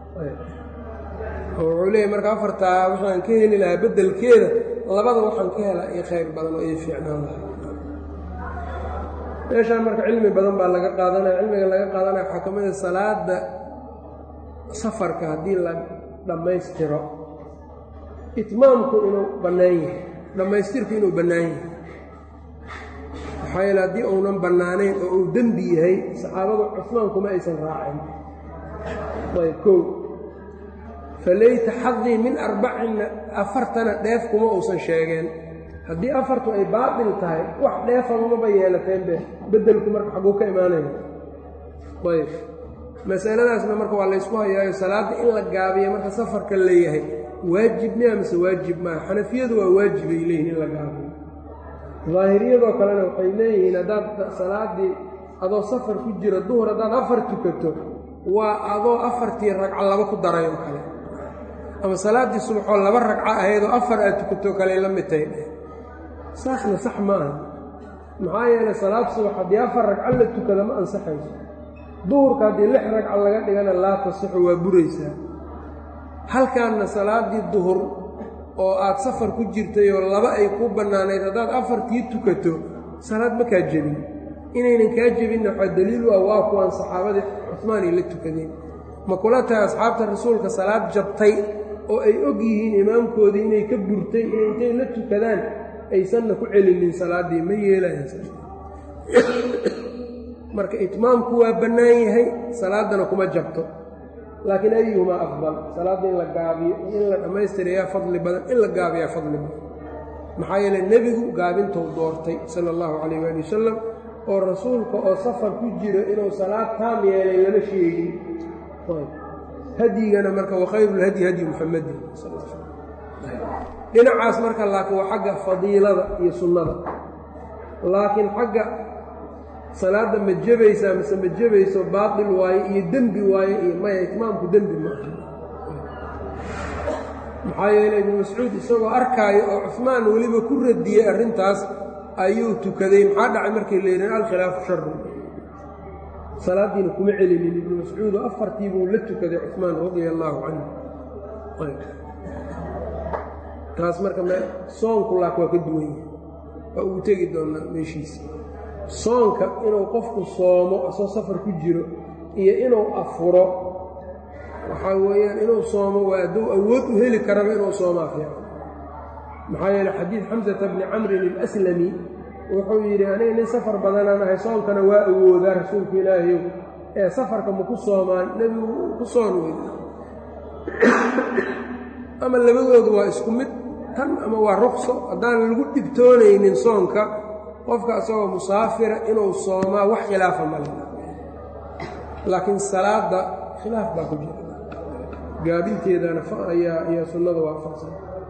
wuxuu leeyahy marka afartaa waxaan ka heli lahaa beddelkeeda labada waxaan ka helaa io khayr badan oo ii fiicnaan lahaa meeshaan marka cilmi badan baa laga qaadanaya cilmiga laga qaadanaya waxaa ka mid a salaada safarka haddii la dhammaystiro itmaamku inuu bannaan yahay dhammaystirku inuu bannaan yahay maxaa yeele haddii uunan bannaanayn oo uu dembi yahay saxaabadu cusmaan kuma aysan raacin ayb kow falayta xadii min arbacinna afartana dheef kuma uusan sheegeen haddii afartu ay baatil tahay wax dheefamamaba yeelateenbe beddelku marka xagguu ka imaanaya ayb masaladaasna marka waa laysku hayaayo salaadda in la gaabiyo marka safarka leeyahay waajib miya mise waajib maaha xanafiyadu waa waajibay leeyihin in la gaabiyo daahiriyadoo kalena waxay leeyihiin haddaad salaaddii adoo safar ku jira duhur haddaad afar tukato waa adoo afartii ragco laba ku daray oo kale ama salaaddii subaxoo laba ragco ahaydoo afar aad tukato kale la mid tahay saasna sax maaha maxaa yeelay salaad subax haddii afar ragco la tukada ma ansaxayso duhurka haddii lix ragco laga dhigana laa tasixu waa buraysaa halkaanna salaaddii duhur oo aad safar ku jirtay oo laba ay ku bannaanayd haddaad afartii tukato salaad ma kaa jebin inaynan kaa jebinna waxaa daliilu ah waa kuwaan saxaabadii cusmaan ay la tukadeen ma kula tahay asxaabta rasuulka salaad jabtay oo ay og yihiin imaamkoodii inay ka burtay inay intay la tukadaan aysanna ku celinin salaaddii ma yeelayaan marka itmaamku waa bannaan yahay salaaddana kuma jabto laakiin ayuhumaa afdal salaadda in la gaabiyo iyo in la dhammaystirayaa fadli badan in la gaabiyaa fadli badan maxaa yeele nebigu gaabintou doortay sala allahu calayh waali wasalam oo rasuulka oo safar ku jiro inuu salaad taam yeelay lama sheegin hadyigana marka wakhayrulhadyi hadyi muxamadin dhinacaas marka laakiin waa xagga fadiilada iyo sunnada laakiin xagga salaadda ma jebaysaa mise ma jebayso baatil waaye iyo dembi waaye iyo maya itmaamku dembi ma aha maxaa yeele ibnu mascuud isagoo arkaayo oo cusmaan weliba ku radiyey arrintaas ayuu tukaday maxaa dhacay markii la yidhi alkhilaafu sharu salaaddiina kuma celinin ibnu mascuudo afartii buu la tukaday cusmaan radia allaahu canhu taas marka soonku laak waa ka duwan yahay waa ugu tegi doonaa meeshiisa soonka inuu qofku soomo asoo safar ku jiro iyo inuu afuro waxaa weeyaan inuu soomo waa hadduu awood u heli karaba inuu soomaa fiican maxaa yeele xadiid xamsata bni camrin ilaslami wuxuu yidhi aniga nin safar badanaan ahay soonkana waa awoodaa rasuulka ilaahayow ee safarka ma ku soomaan nebigu ku soon wey ama labadoodu waa isku mid tan ama waa ruqso haddaan lagu dhibtoonaynin soonka qofka isagoo musaafira inuu soomaa wax khilaafa male laakiin salaadda khilaaf baa ku jira gaabinteedana ayaa ayaa sunnada waafaqsan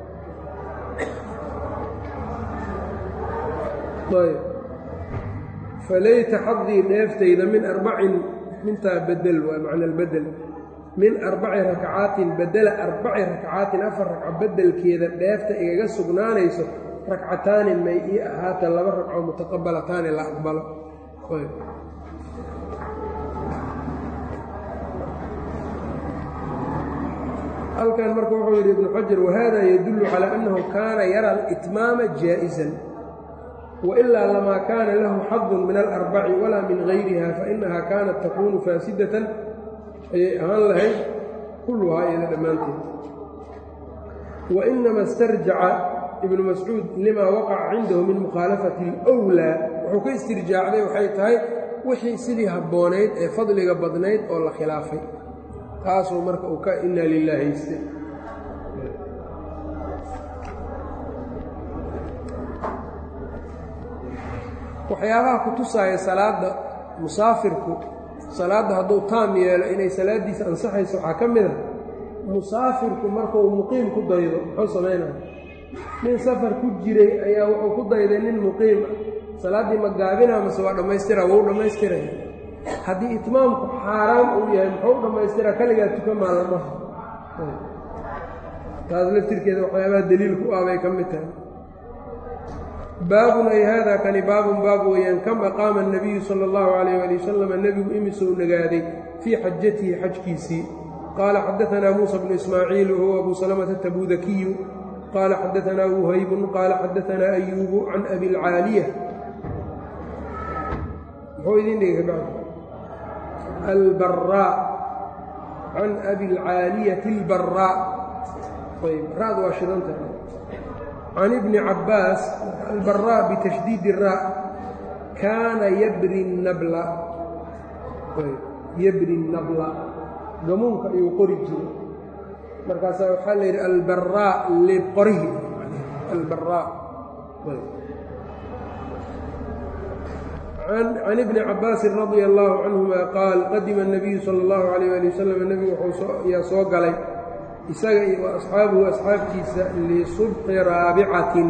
ayb falayta xadii dheeftayda min arbacin mintaa bedel waa macna albedel min arbaci rakcaatin bedela arbaci rakcaatin afar ragco bedelkeeda dheefta igaga sugnaanayso rakcataani may ii ahaata laba ragco mutaqabalataani la aqbalo halkan marka wuxuu yidhi ibnu xajar wahada yadullu calaa annahu kaana yara alitmaama jaa'isan wailaa lamaa kaana lahu xadun min alarbaci walaa min gayriha fainaha kaanat takuunu faasidatan ayay ahaan lahayd kulluhaa iyada dhammaanteed wainama istarjaca ibnu mascuud limaa waqaca cindahu min mukhaalafati alwlaa wuxuu ka istirjaacday waxay tahay wixii sidii habboonayd ee fadliga badnayd oo la khilaafay taasuu marka uu ka inaa lilah haystay waxyaabaha ku tusaaya salaadda musaafirku salaadda hadduu taam yeelo inay salaaddiisa ansaxayso waxaa ka mid a musaafirku markuu muqiim ku daydo muxuu samaynaya nin safar ku jiray ayaa wuxuu ku dayday nin muqiim ah salaaddii ma gaabinaa mase waa dhammaystira wou dhammaystiraya haddii itmaamku xaaraam uu yahay muxuu dhammaystiraa kaligaa tuka maalamaha taas laftirkeeda waxyaabaha daliilku ah bay ka mid tahay baabun ay haadaa kani baabun baab weeyaan kam aqaama الnabiyu salى اllahu عalayh ali wasalam nebigu imisou nagaaday fii xajatihi xajkiisii qaala xadaanaa muusa bnu ismaaciil wahuwa abu salamata tabudakiyu qaala xadaanaa wuhaybun qaala xadaanaa ayuubu can abi اlcaaliya muxuu idin dhigay kabacd albaraa can abi اlcaaliyati اlbaraa ayb raad waa shidanta can ibni cabbaas albaraa bitashdiidi raa kaana yabri nabla yabri nabla gamuunka ayuu qori jiray markaasaa waxaa la yidhi albaraa liqorihi albaraa can ibni cabbaasin radia allaahu canhuma qaal qadima الnabiyu sala اllahu alayh ali wasalam nebigu yaa soo galay isaga iyo wa asxaabuhu asxaabtiisa lisubqi raabicatin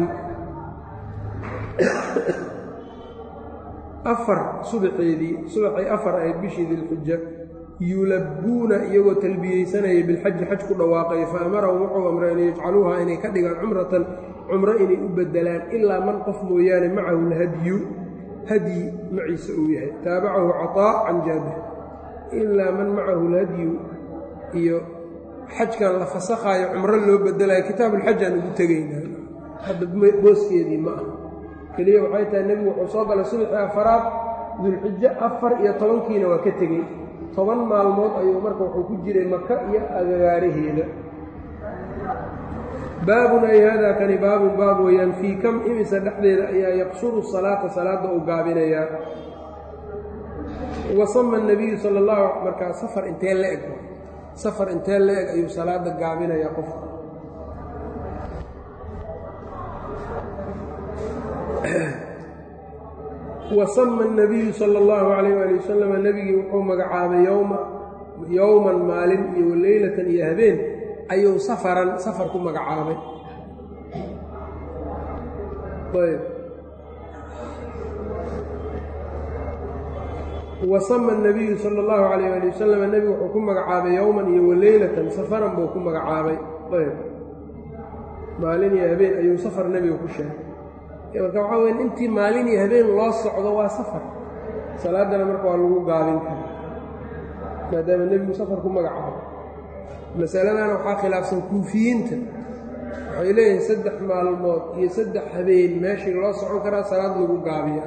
afar subaxeedii subaxay afar ahayd bishii dilxuja yulabbuuna iyagoo talbiyeysanaya bilxaji xaj ku dhawaaqay fa amarahum wuxuu amray an yajcaluuha inay ka dhigaan cumratan cumro inay u bedelaan ilaa man qof mooyaane macahu lhadyu hadyi maciise uu yahay taabacahu caطaa can jaabir ilaa man macahu lhadyu iyo xajkan la fasakhaayo cumro loo bedelayo kitaabuulxajaan ugu tegaynaa hadda booskeedii ma ah keliya waxay tahay nebigu wuxuu soo galay subaxii afaraad dulxijo afar iyo tobankiina waa ka tegey toban maalmood ayuu marka wuxuu ku jiray maka iyo agagaaraheeda baabun ay haadaa kani baabun baab weeyaan fii kam imisa dhexdeeda ayaa yaqsuru salaata salaadda uu gaabinayaa wasama nabiyu sala allahu markaa safar intee la eg safar intee la eg ayuu salaadda gaabinayaa qofka wasama الnabiyu salى اllahu عalayh ali wasalam nebigii wuxuu magacaabay yowma yowman maalin iyo leylatan iyo habeen ayuu safaran safar ku magacaabay ayb wasama الnabiyu salى اllahu عalayh ali wasalam nebigu wuxuu ku magacaabay yowman iyo waleylatan safaran buu ku magacaabay ayb maalin iyo habeen ayuu safar nebiga ku sheegay marka waxaa weya intii maalin iyo habeen loo socdo waa safar salaaddana marka waa lagu gaabin kara maadaama nebigu safar ku magacaabo masaladana waxaa khilaafsan kuufiyiinta waxay leeyihiin saddex maalmood iyo saddex habeen meeshii loo socon karaa salaad lagu gaabiya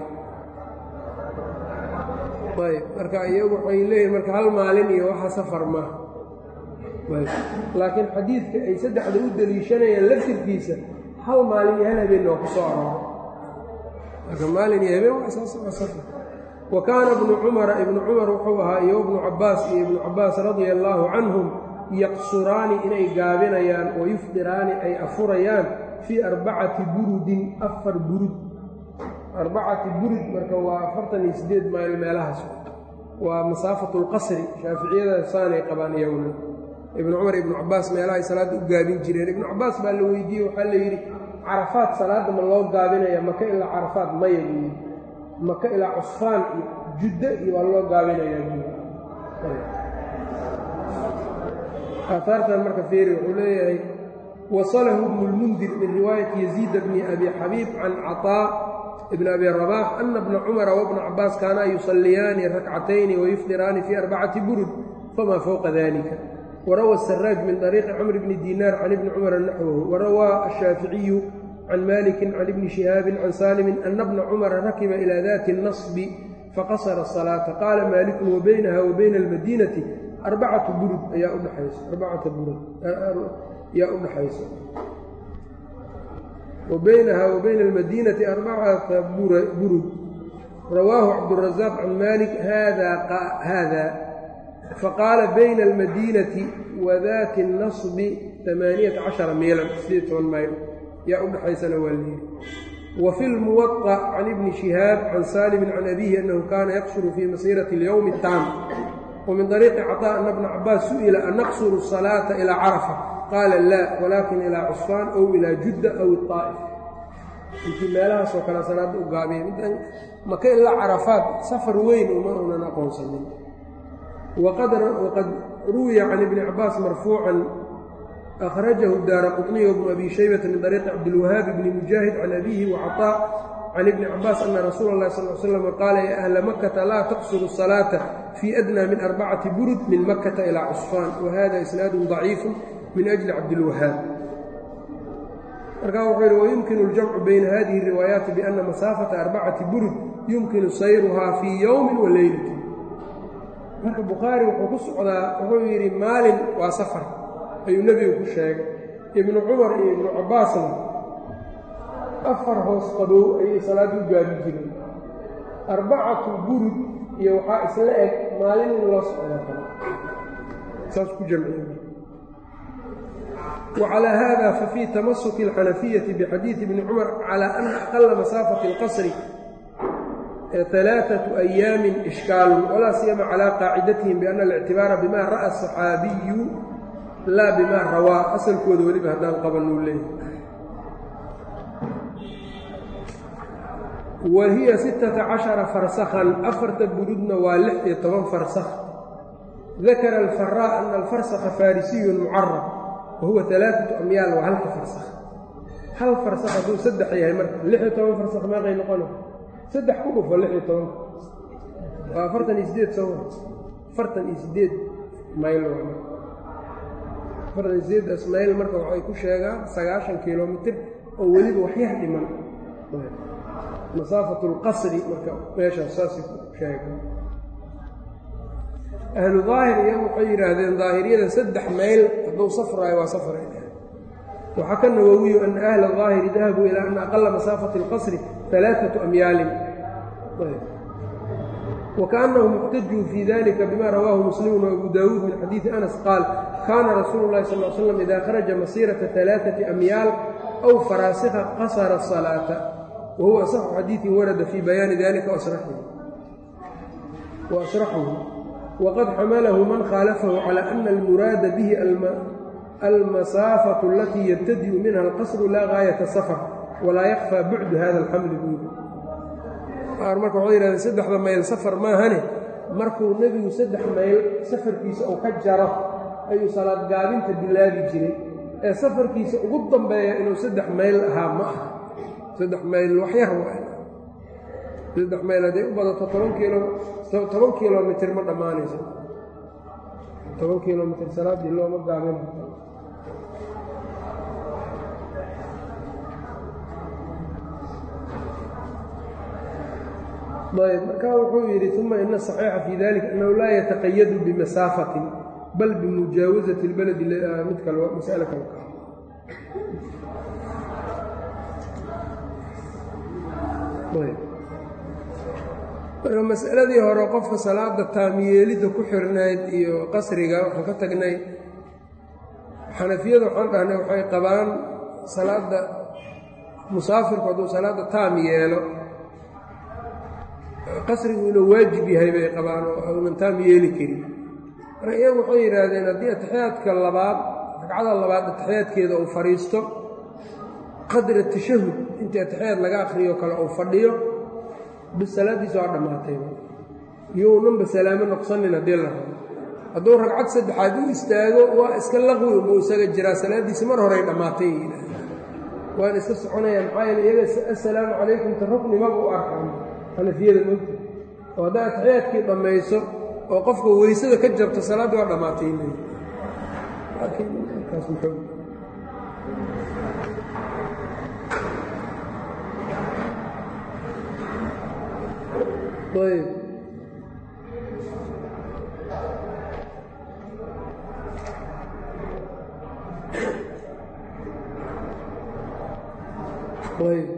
ayb marka iyagu waxay leeyihin marka hal maalin iyo waxa safar maaha laakiin xadiidka ay saddexda u deliishanayaan laftirkiisa hal maalin iyo hal habeenna waa ku soo aroora marka maalin iyo habeen waa safar wa kaana ibnu cumara ibnu cumar wuxuu ahaa iyo ibnu cabbaas iyo ibnu cabbaas radia allaahu canhum yaqsuraani inay gaabinayaan oo yufdiraani ay afurayaan fii arbacati burudin afar burud arbacati burud marka waa afartan iyo siddeed mayl meelahaas waa masaafatu lqasri shaaficiyada saanay qabaan iyaguna ibnu cumar ibnu cabaas meelahay salaadda u gaabin jireen ibnu cabaas baa la weydiiyey waxaa la yidhi carafaad salaadda ma loo gaabinaya maka ilaa carafaad maya buu yidhi maka ilaa cusfaan iyo juddo iyo waa loo gaabinayaa buu aahaartan marka feeri wuxuu leeyahay wasalahu ibnu lmundir min riwaayati yaziida bni abi xabiib can caطaa ibn abi rabaax ana bna cumara wabna cabaas kaanaa yusalliyaani rakcatayni wayufdiraani fii arbacati burud famaa fowqa dalika warawa asaraaj min طariiqi camr bni diinaar can ibni cumara naxwahu warawaa ashaaficiyu can malikin can ibni shihaabin can saalimin ana bna cumara rakiba ilaa dati اnasbi faqasara الصalaata qaala maalikun wabaynaha wa bayna almadiinati arbacatu burud ayaa udhaxaysa arbacata burud ayaa udhaxaysa wa baynaha wa bayna almadiinati arbacata burud rawaahu cabdurazaaq can malik hada faqaala bayna almadiinati wa dati اnasbi amaaniyata cashara miilan sideed toban mayl yaa udhaxaysana waa leeyi wa fi lmuwaطa can ibni shihaab can saalimin can abihi annahu kaana yaqsuru fii masiirati اlyowmi اtaam wmin طariiqi caطاء ana bna cabaas su'ila an naqsuru الصalaaةa ilىa carafa qaala laa walaakin ilaa cusfaan ow ilaa judda aw iطaa'if intii meelahaasoo kale salaadda u gaabiyay midan maka ilaa carafaad safar weyn uma unan aqoonsanin waqad ruwiya can ibni cabaas marfuucan akhrajahu daara quطniy wbnu abi shaybata min طariiqi cabdilwahaab bni mujaahid can abihi wacaطاء can ibni cabaas ana rasuula اllahi sal slam qaala ya ahla makata laa taqsuru الصalaaةa fii adnaa min arbacati burud min makata ilaa cusfaan wa hada isnaadun ضaciifu min ajli cabdilwahaab markaa wuxuu yidhi wayumkinu اljamcu bayna hadihi الriwaayaati biana masaafata arbacati burud yumkinu sayruhaa fii yowmi wa leylati marka bukhaari wuxuu ku socdaa wuxuu yidhi maalin waa safar ayuu nebigu ku sheegay ibnu cumar iyo ibnu cabaasna afar hoos qabow ayay salaad u gaabi jireen arbacatu burud iyo waxaa isla eg maalin in loo socdo kale saas ku jamciye wacalaa hada fafii tamasuki اlxanafiyati bixadiidi bni cumar calaa ana aqala masaafati اlqasri alaaثaةu أyaamin ishkaalun walaa siyama calaa qaacidatihim biana اlictibaara bima ra'a الصaxaabiyu laa bima rawaa asalkooda weliba haddaan qabanuu leeyahy wa hiya sittata cashara farsakhan afarta burudna waa lix iyo toban farsakh dakara alfaraa ana alfarsakha faarisiyun mucarab wa huwa alaaatu amyaal waa halka farsakh hal farsakh hadduu saddex yahay marka lix iyo toban farsakh meeqay noqona saddex ku dhufo lix iyo toban waa afartan iyo sideed soo afartan iyo sideed mayl afartan iyo sideedaas mayl marka waxay ku sheegaan sagaashan kilomitir oo weliba waxyar dhiman masaafatu اlqasri marka meeshaas saasay ku sheega ahlu daahir iyagu waxay yidhaahdeen daahiriyada saddex mayl hadduu safraayo waa safray waxaa ka nawowiyu ana ahla daahiri dahabuu ilaa ana aqala masaafati اlqasri alaaثaةu amyaalin wakaأnahum اxtajuu fii dalika bima rawaahu muslimu وabu daawuud min xadiidi anas qaal kaana rasuulu اlahi sal l slam ida kharaja masiiraةa ثalaaثaةi amyaal aw faraasika qasara الصalaaةa whuwa asaxu xadiiثin warada fii bayaani dalika waasraxuhu waqad xamalahu man khaalafahu calى ana almuraada bihi almasaafaةu alatii yabtadi'u minha alqasru laa gaayata safar walaa yakfى bucdu hada alxamli buudi qaar marka waxay yihahdeen saddexda mayl safar maahane markuu nebigu saddex mayl safarkiisa uu ka jaro ayuu salaad gaabinta bilaabi jiray ee safarkiisa ugu dambeeya inuu saddex mayl ahaa ma aha saddex mayl waxyar waay saddex mayl hadday u badato toban kiilo toban kilomitir ma dhammaanayso toban kilomitir salaaddii looma gaabin ayb markaa wuxuu yidhi uma ina asaxiixa fii dalika annahu laa yataqayadu bimasaafatin bal bimujaawasati اlbaladi mid kale mas'ale kale marka masaladii hore qofka salaada taamiyeelidda ku xirnayd iyo qasriga waxaan ka tagnay xanafiyada waxaan dhahnay waxay qabaan salaadda musaafirku hadduu salaadda taam yeelo qasrigu inuu waajib yahay bay qabaan oo uunan taam yeeli karin marka iyagu waxay yidhaahdeen haddii atixiyaadka labaad ragcada labaad atixiyaadkeeda uu fadhiisto qadra tashahud intii atixiyaad laga akhriyo kale uu fadhiyo bis salaaddiisa waa dhammaatay yownanba salaamo noqsanin haddii la rabo hadduu ragcad saddexaad u istaago waa iska laqwi unbuu isaga jiraa salaaddiisi mar horey dhammaatay waan iska soconayaan maxaa yeele iyaga assalaamu calaykum ta ruknimaba u arkaan xanafiyada mogta oo haddaa atixiyaadkii dhammayso oo qofka weysada ka jabto salaaddii waa dhammaatay laakiin markaas muxuu ayb ayb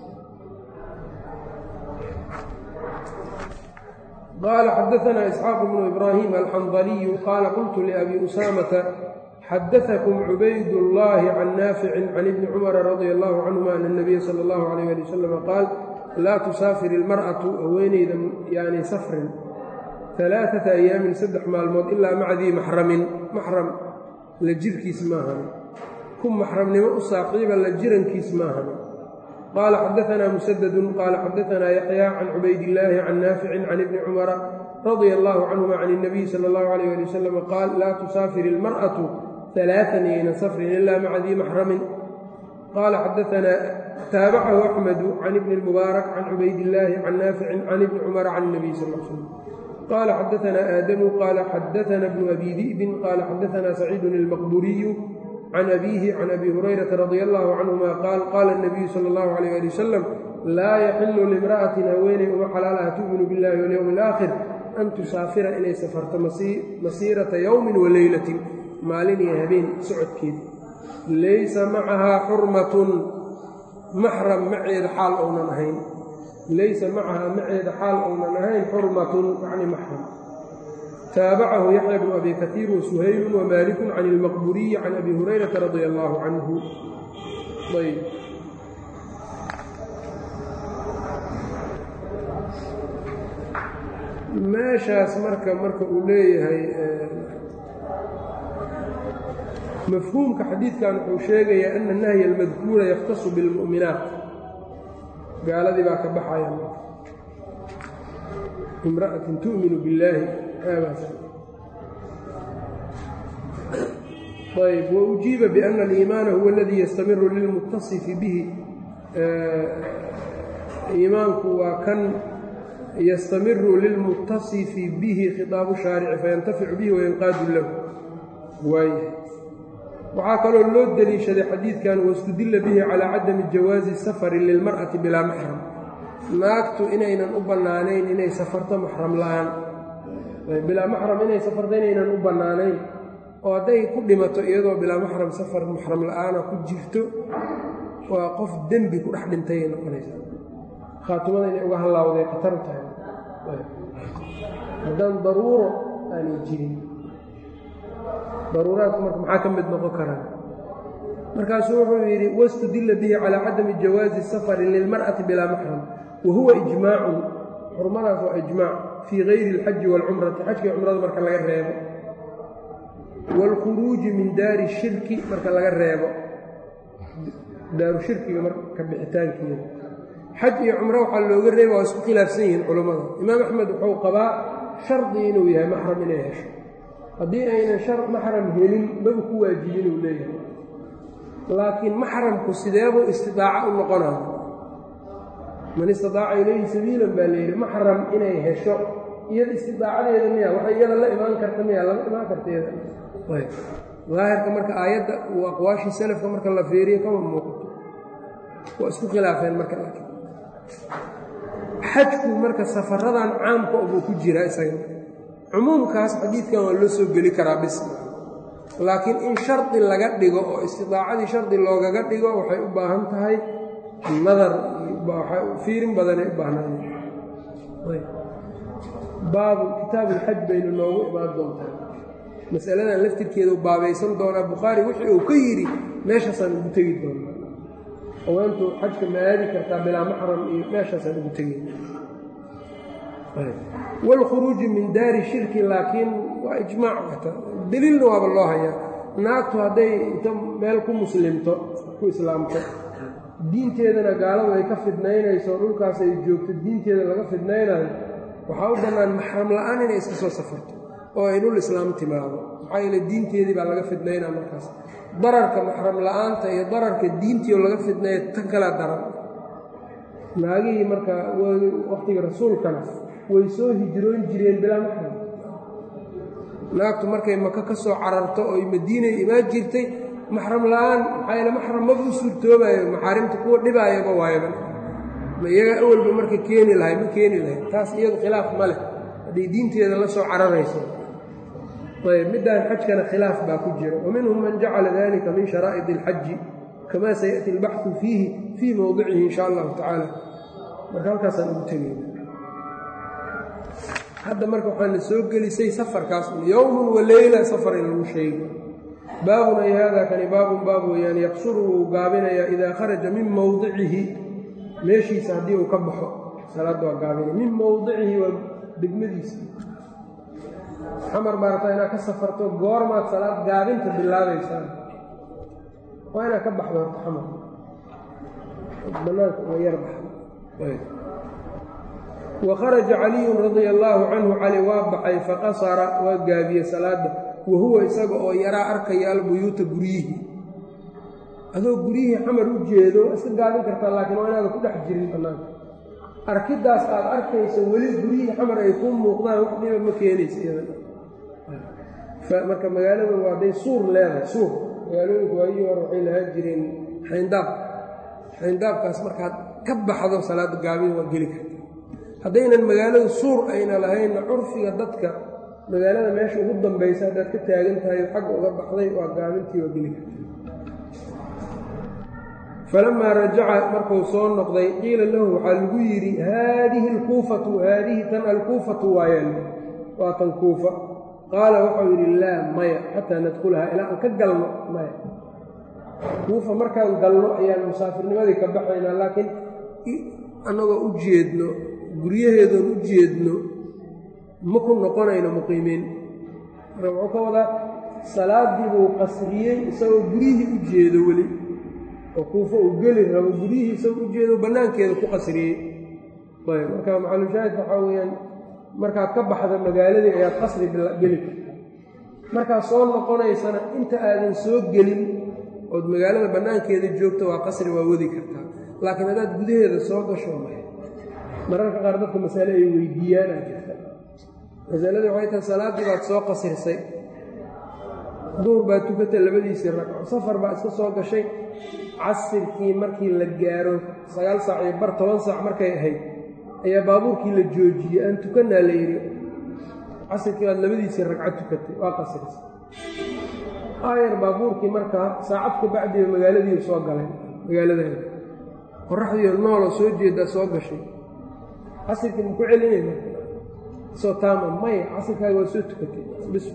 qال xdثna إسxاaq بن إbrاhيم الxنظلي qال qلت لأbي أسامة xdثkم عubayd اللhi عن ناaفع عن بن cمر رضي الله عنهma أن النبي slى الله عليه لي وسلم qاal laa تusaafir الmarأة haweeneyda yaanay safrin ثaلaaثaةa أyaamin saddex maalmood ilaa maca dii maxramin maxram la jirkiis maahan ku maxramnimo u saaqiiba la jirankiis maahan qال xdثna مسدد qال xdثna يحyى عن عubayd اللhi عن ناaفع عن بن cمر رضي الله عنهma عن النبي slى الله عليه لي وسلم qاal laa تusaafir الmarأة ثaلاثا yayna sfrin إla mca dii maxrami qال xdثna taaبcahu أحمد عن بن المبارك عن عubayd اللhi عن ناaفع عن بن cمر عن النبي صلى اه عليه وسلم qال xdثna آdم qال xdثna بن أbي ذئب qال xdثna سعيid المqبuري can abiihi can abi hurayrata radi allahu canhuma qaal qaala اnabiyu sala اllahu alayh ali wasalam laa yaxilu limra'atin haweeney uma xalaalaha tu'minu biاllahi walyowmi alaakhir an tusaafira inay safarto masiirata yowmin wa leylatin maalin iyo habeen socodkeed laysa macahaa xurmatun maxram maceeda xaal ounan ahayn laysa macahaa maceeda xaal ounan ahayn xurmatun yacni maxram taabacahu yaxya bnu abi kaiir wasuhaylu wmaaliku can ilmaqburiyi can abi hurayrata radia allaahu canhu ayb meeshaas marka marka uu leeyahay mafhuumka xadiidkan wuxuu sheegayaa ana nahya almadkuura yakhtasu bilmu'minaat gaaladii baa ka baxaya imra'atin tu'minu billaahi ayb waujiiba biana aliimaana huwa aladii yastamiru lilmuttasifi bihi iimaanku waa kan yastamiru lilmuttasifi bihi khitaabu shaarici fayantaficu bihi wayanqaadu lahu waay waxaa kaloo loo deliishaday xadiidkan wastudilla bihi calaa cadami jawaazi safari lilmar'ati bilaa maxram naagtu inaynan u bannaanayn inay safarto maxram la'aan bilaa maxram inay safarto inaynan u bannaanayn oo hadday ku dhimato iyadoo bilaa maxram safar maxram la'aana ku jirto waa qof dembi ku dhex dhintayay noqonaysaa khaatumada inay uga hallaawday khatar tahay haddaan daruuro aanay jirin daruuraadku marka maxaa ka mid noqon karaa markaasuu wuxuu yidhi wastudilla bihi calaa cadami jawaazi safari lilmar'ati bilaa maxram wa huwa ijmaacun xurmadaas waa ijmaac fii gayri alxaji waalcumrati xajkii cumrada marka laga reebo waalkhuruuji min daari shirki marka laga reebo daaru shirkiga marka bixitaankeeda xaj iyo cumro waxaa looga reeba waa isku khilaafsan yihiin culammada imaam axmed wuxuu qabaa shardi inuu yahay maxram inay hesho haddii aynan shar maxram helin maba ku waajibin uu leeyahay laakiin maxramku sideebuu istidaaco u noqonaya man istidaaca ilayhi sabiilan baa layidhi maxram inay hesho iyada istidaacadeeda miya waxay iyada la imaan karta miya lama imaan karta iyada daahirka marka aayadda uu aqwaashii salafka marka la feeriyo kama muuqato waa isku khilaafeen marka laakiin xajku marka safaradan caamka buu ku jiraa isaga cumuumkaas xadiidkan waa loo soo geli karaa bis laakiin in shardi laga dhigo oo istidaacadii shardi loogaga dhigo waxay u baahan tahay nadar fiirin badanay u baahnaan baabu kitaabuulxaj baynu noogu imaan doontaa masaladan laftirkeedu baabaysan doonaa bukhaari wixii uu ka yidhi meeshaasaan ugu tegi doonaa haweentu xajka ma aadi kartaa bilaa maxram iyo meeshaasaan ugu tegay wاlkhuruuju min daari shirki laakiin waa ijmaac wata deliilna waaba loo hayaa naagtu hadday inta meel ku muslimto ku islaamto diinteedana gaaladu ay ka fidnaynayso dhulkaas ay joogto diinteeda laga fidnaynayo waxaa u bannaan maxram la'aan inay iska soo safarto oo ay dhul islaam timaado maxaa yeele diinteedii baa laga fidnaynaa markaas dararka maxram la'aanta iyo dararka diintii oo laga fidnaya tan kalaa daran naagihii marka wakhtiga rasuulkana way soo hijroon jireen bilaa maxram naagtu markay maka ka soo cararto oy madiinay imaan jirtay maxram la'aan maxaa yeele maxram maba u suurtoobayo maxaarimta kuwa dhibaayaba waayaba ma iyaga awalba marka keeni lahay ma keeni lahay taas iyadu khilaaf ma leh hadday diinteeda la soo cararayso ayb middaan xajkana khilaaf baa ku jira wa minhum man jacala dalika min sharaa'id اlxaji kama sayأti اlbaxu fiihi fii mowdicihi in sha allahu tacaala marka halkaasaan ugu tegayna hadda marka waxaana soo gelisay safarkaas yowmun wa leyla safar in lagu sheego baabun ay haadaa kani baabun baab weeyaan yaqsuru wuu gaabinayaa idaa kharaja min mowdicihi meeshiisa haddii uu ka baxo salaadda waa gaabinaya min mowdicihi waa degmadiisa xamar baa rabtaa inaad ka safarto goormaad salaad gaabinta bilaabaysaa waa inaad ka baxdo horta xamar banaanka uga yar baxda wa kharaja caliyun radia allaahu canhu cali waa baxay faqasara waa gaabiyey salaadda wa huwa isaga oo yaraa arkaya albuyuuta guryihii adoo guryihii xamar u jeedo iska gaabin kartaa laakiin waa inaada ku dhex jirin bannaanka arkiddaas aad arkayso weli guryihii xamar ay ku muuqdaan wax dhiba ma keenaysa iyada marka magaalada waa day suur leedahay suur magaalooyinku waayii hore waxay lahaan jireen xayndaab xayndaabkaas markaad ka baxdo salaada gaabin waa geli karta haddaynan magaaladu suur ayna lahaynna curfiga dadka magaalada meesha ugu dambaysa haddaad ka taagan tahay xagga uga baxday waa gaabintii waa geli karta falamaa rajaca markuu soo noqday qiila lahu waxaa lagu yidhi haadihi alkuufatu haadihi tan alkuufatu waayaan waa tan kuufa qaala waxau yidhi laa maya xataa nadkhulahaa ilaa aan ka galno maya kuufa markaan galno ayaan musaafirnimadii ka baxaynaa laakiin annagoo u jeedno guryaheedoon u jeedno ma ku noqonayno muqiimiin marka wuxuu ka wadaa salaaddii buu qasriyey isagoo guryihii u jeedo weli oo kuufa uu geli rabo guryihii isagoo u jeedo bannaankeeda ku qasriyey ayb marka maxalushaahidka waxaa weeyaan markaad ka baxda magaaladii ayaad qasri geli karta markaad soo noqonaysana inta aadan soo gelin ood magaalada bannaankeeda joogto waa qasri waa wadi kartaa laakiin haddaad gudaheeda soo gasho maya mararka qaar dadka masale ay weydiiyaanaa jirta masaladii waxay tahay salaaddii baad soo qasrisay duur baad tukata labadiisii ragco safar baa iska soo gashay casirkii markii la gaaro sagaal saac iyo bar toban saac markay ahayd ayaa baabuurkii la joojiyey aan tukannaa la yidhi casirkii baad labadiisii ragco tukatay waa qasrisay aayar baabuurkii markaa saacad ka bacdiba magaaladiiu soo galay magaaladeeda qoraxdiiyo nooloo soo jeedaa soo gashay casirkii maku celinayna soo taama maya casirkaaga waa soo tukatay bis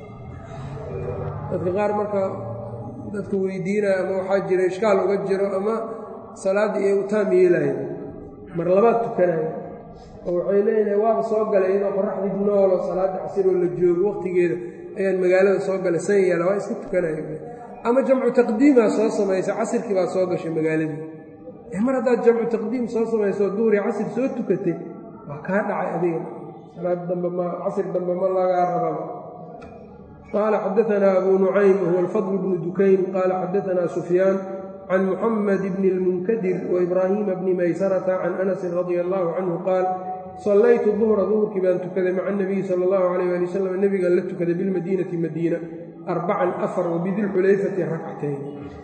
dadka qaar marka dadka weydiinaya ama waxaa jira ishkaal uga jiro ama salaaddii ay u taam yeelayan mar labaad tukanaya oo waxay leeyihin waaba soo galay iyadoo qoraxdii noolo salaadda casiroo la joogo wakhtigeeda ayaan magaalada soo galay san yeela waa iska tukanaya ama jamcu taqdiimaa soo samaysa casirkii baa soo gashay magaaladii mar haddaad jamcu taqdiim soo samayso duuri casir soo tukatay waa kaa dhacay adiga salaad dambe ma casir dambe ma lagaa rababa qaala xadaanaa abu nucaym wahuwa alfadl bnu dukayn qaala xadaanaa sufyaan can muxamed bni اlmunkadir waibraahiima bni maysarata can anasin radia allahu canhu qaal sallaytu duhra duhurkii baan tukaday maca anabiyi sala allahu alayh ali wasalam nebigaan la tukaday bilmadiinati madiina arbacan afar wabidilxulayfati rakcatayn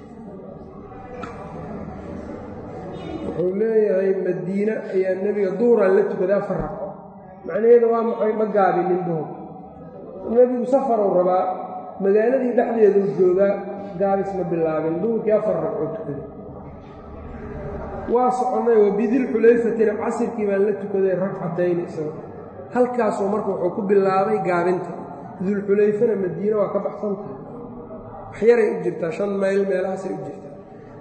wuxuu leeyahay madiine ayaa nebiga duhuraan la tukaday afar ragco macnaheeda waa maxay ma gaabinin duhur nebigu safaruu rabaa magaaladii dhexdeeduu joogaa gaabis ma bilaabin duhurkii afar ragcoo tukaday waa soconnay wa bidilxulayfatina casirkii baan la tukaday ragcatayn isaga halkaasoo marka wuxuu ku bilaabay gaabinta dulxulayfana madiine waa ka baxsan tahay waxyaray u jirtaa shan mayl meelahaasay u jirtaa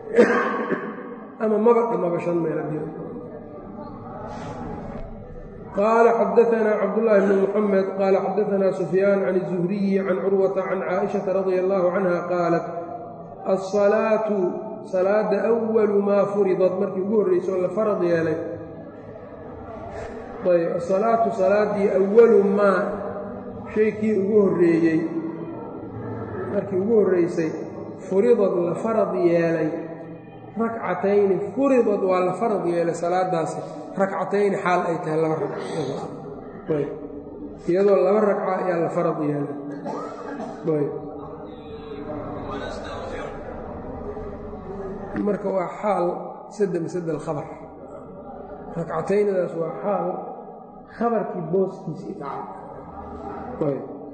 ama maba dhamaba shan meel qaala xadaanaa cabdullaahi bni muxamed qaala xadaanaa sufyaan can الzuhriyi can curwata can caaئiشhaةa radia allahu canha qaalat alsalaatu salaada أwalu maa furidad markii ugu horreyso la farad yeelay ayb asalaatu salaadii awalu maa shaykii ugu horreeyey markii ugu horreysay furidad la farad yeelay rakcatayni furidad waa la farad yeelay salaadaasi rakcatayni xaal ay tahay laba ragc iyadoo laba ragca ayaa la farad yeelay marka waa xaal sada masada alkhabar rakcataynidaas waa xaal khabarkii booskiisii dhacay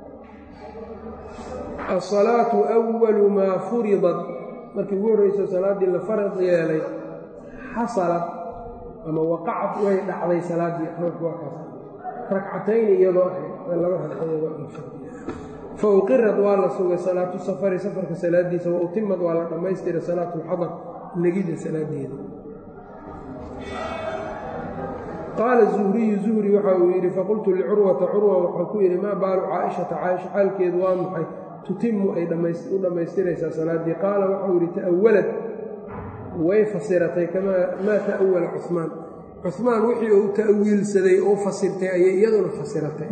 asalaatu awalu maa furidat markii ugu horreyso salaaddii la farad yeelay xasalad ama waqacad way dhacday salaaddii waakaas rakcatayni iyadoo ahayd laba ragcadood fa uqirad waa la sugay salaatu safari safarka salaadiisa wa utimad waa la dhammaystiray salaatu lxadar negidda salaadeeda qaala zuhriyu zuhri waxa uu yidhi faqultu licurwata curwa waxaan ku yidhi maa baalu caaishata caaisha xaalkeedu waa maxay tutimu ay u dhammaystiraysaa salaaddii qaala waxau yidhi ta'awalad way fasiratay maa ta'awala cumaan cumaan wixii uu ta'wiilsaday oo fasirtay ayay iyaduna fasiratay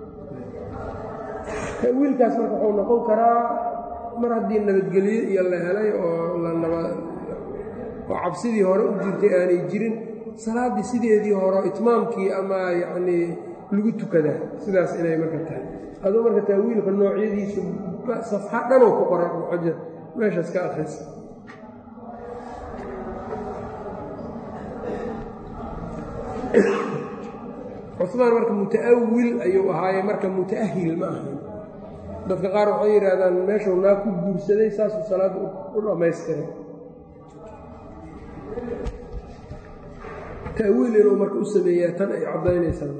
ta'wiilkaas marka wuxuu noqon karaa mar haddii nabadgelyo iyo la helay oo oo cabsidii hore u jirtay aanay jirin salaaddii sideedii hore itmaamkii ama yacnii lagu tukadaa sidaas inay marka tahay aduu marka ta'wiilka noocyadiisu safxa dhanoo ku qoray muxajar meeshaas ka akhrisa cumaan marka muta'awil ayuu ahaaye marka muta'ahil ma ahayn dadka qaar waxay yidhaahdaan meeshuu naa ku guursaday saasuu salaadda u dhammaystiray ta'wiil inuu marka u sameeyaa tan ay caddaynaysaa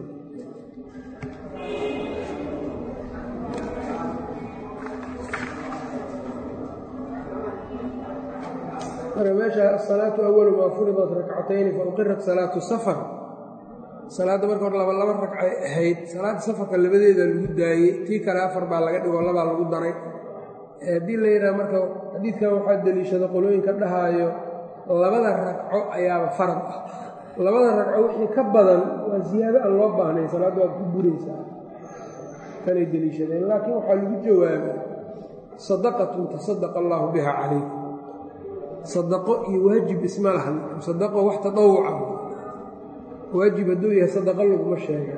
marka meesha asalaatu awalu maa furidat rakcatayni fauqirat salaatu safar salaadda marka hor laba laba ragcay ahayd salaadda safarka labadeeda lagu daayey tii kale afar baa laga dhigo labaa lagu daray haddii la yidhaha marka xadiidkan waxaa deliishada qolooyinka dhahaayo labada ragco ayaaba farad ah labada ragco wixii ka badan waa ziyaado aan loo baahnayn salaadda waad ku buraysaa kanay deliishadeen laakiin waxaa lagu jawaabay sadaqatun tasadaqa allaahu biha calayk sadaqo iyo waajib isma lahan sadaqo wax tadawuca waajib hadduu yahay sadaqo laguma sheega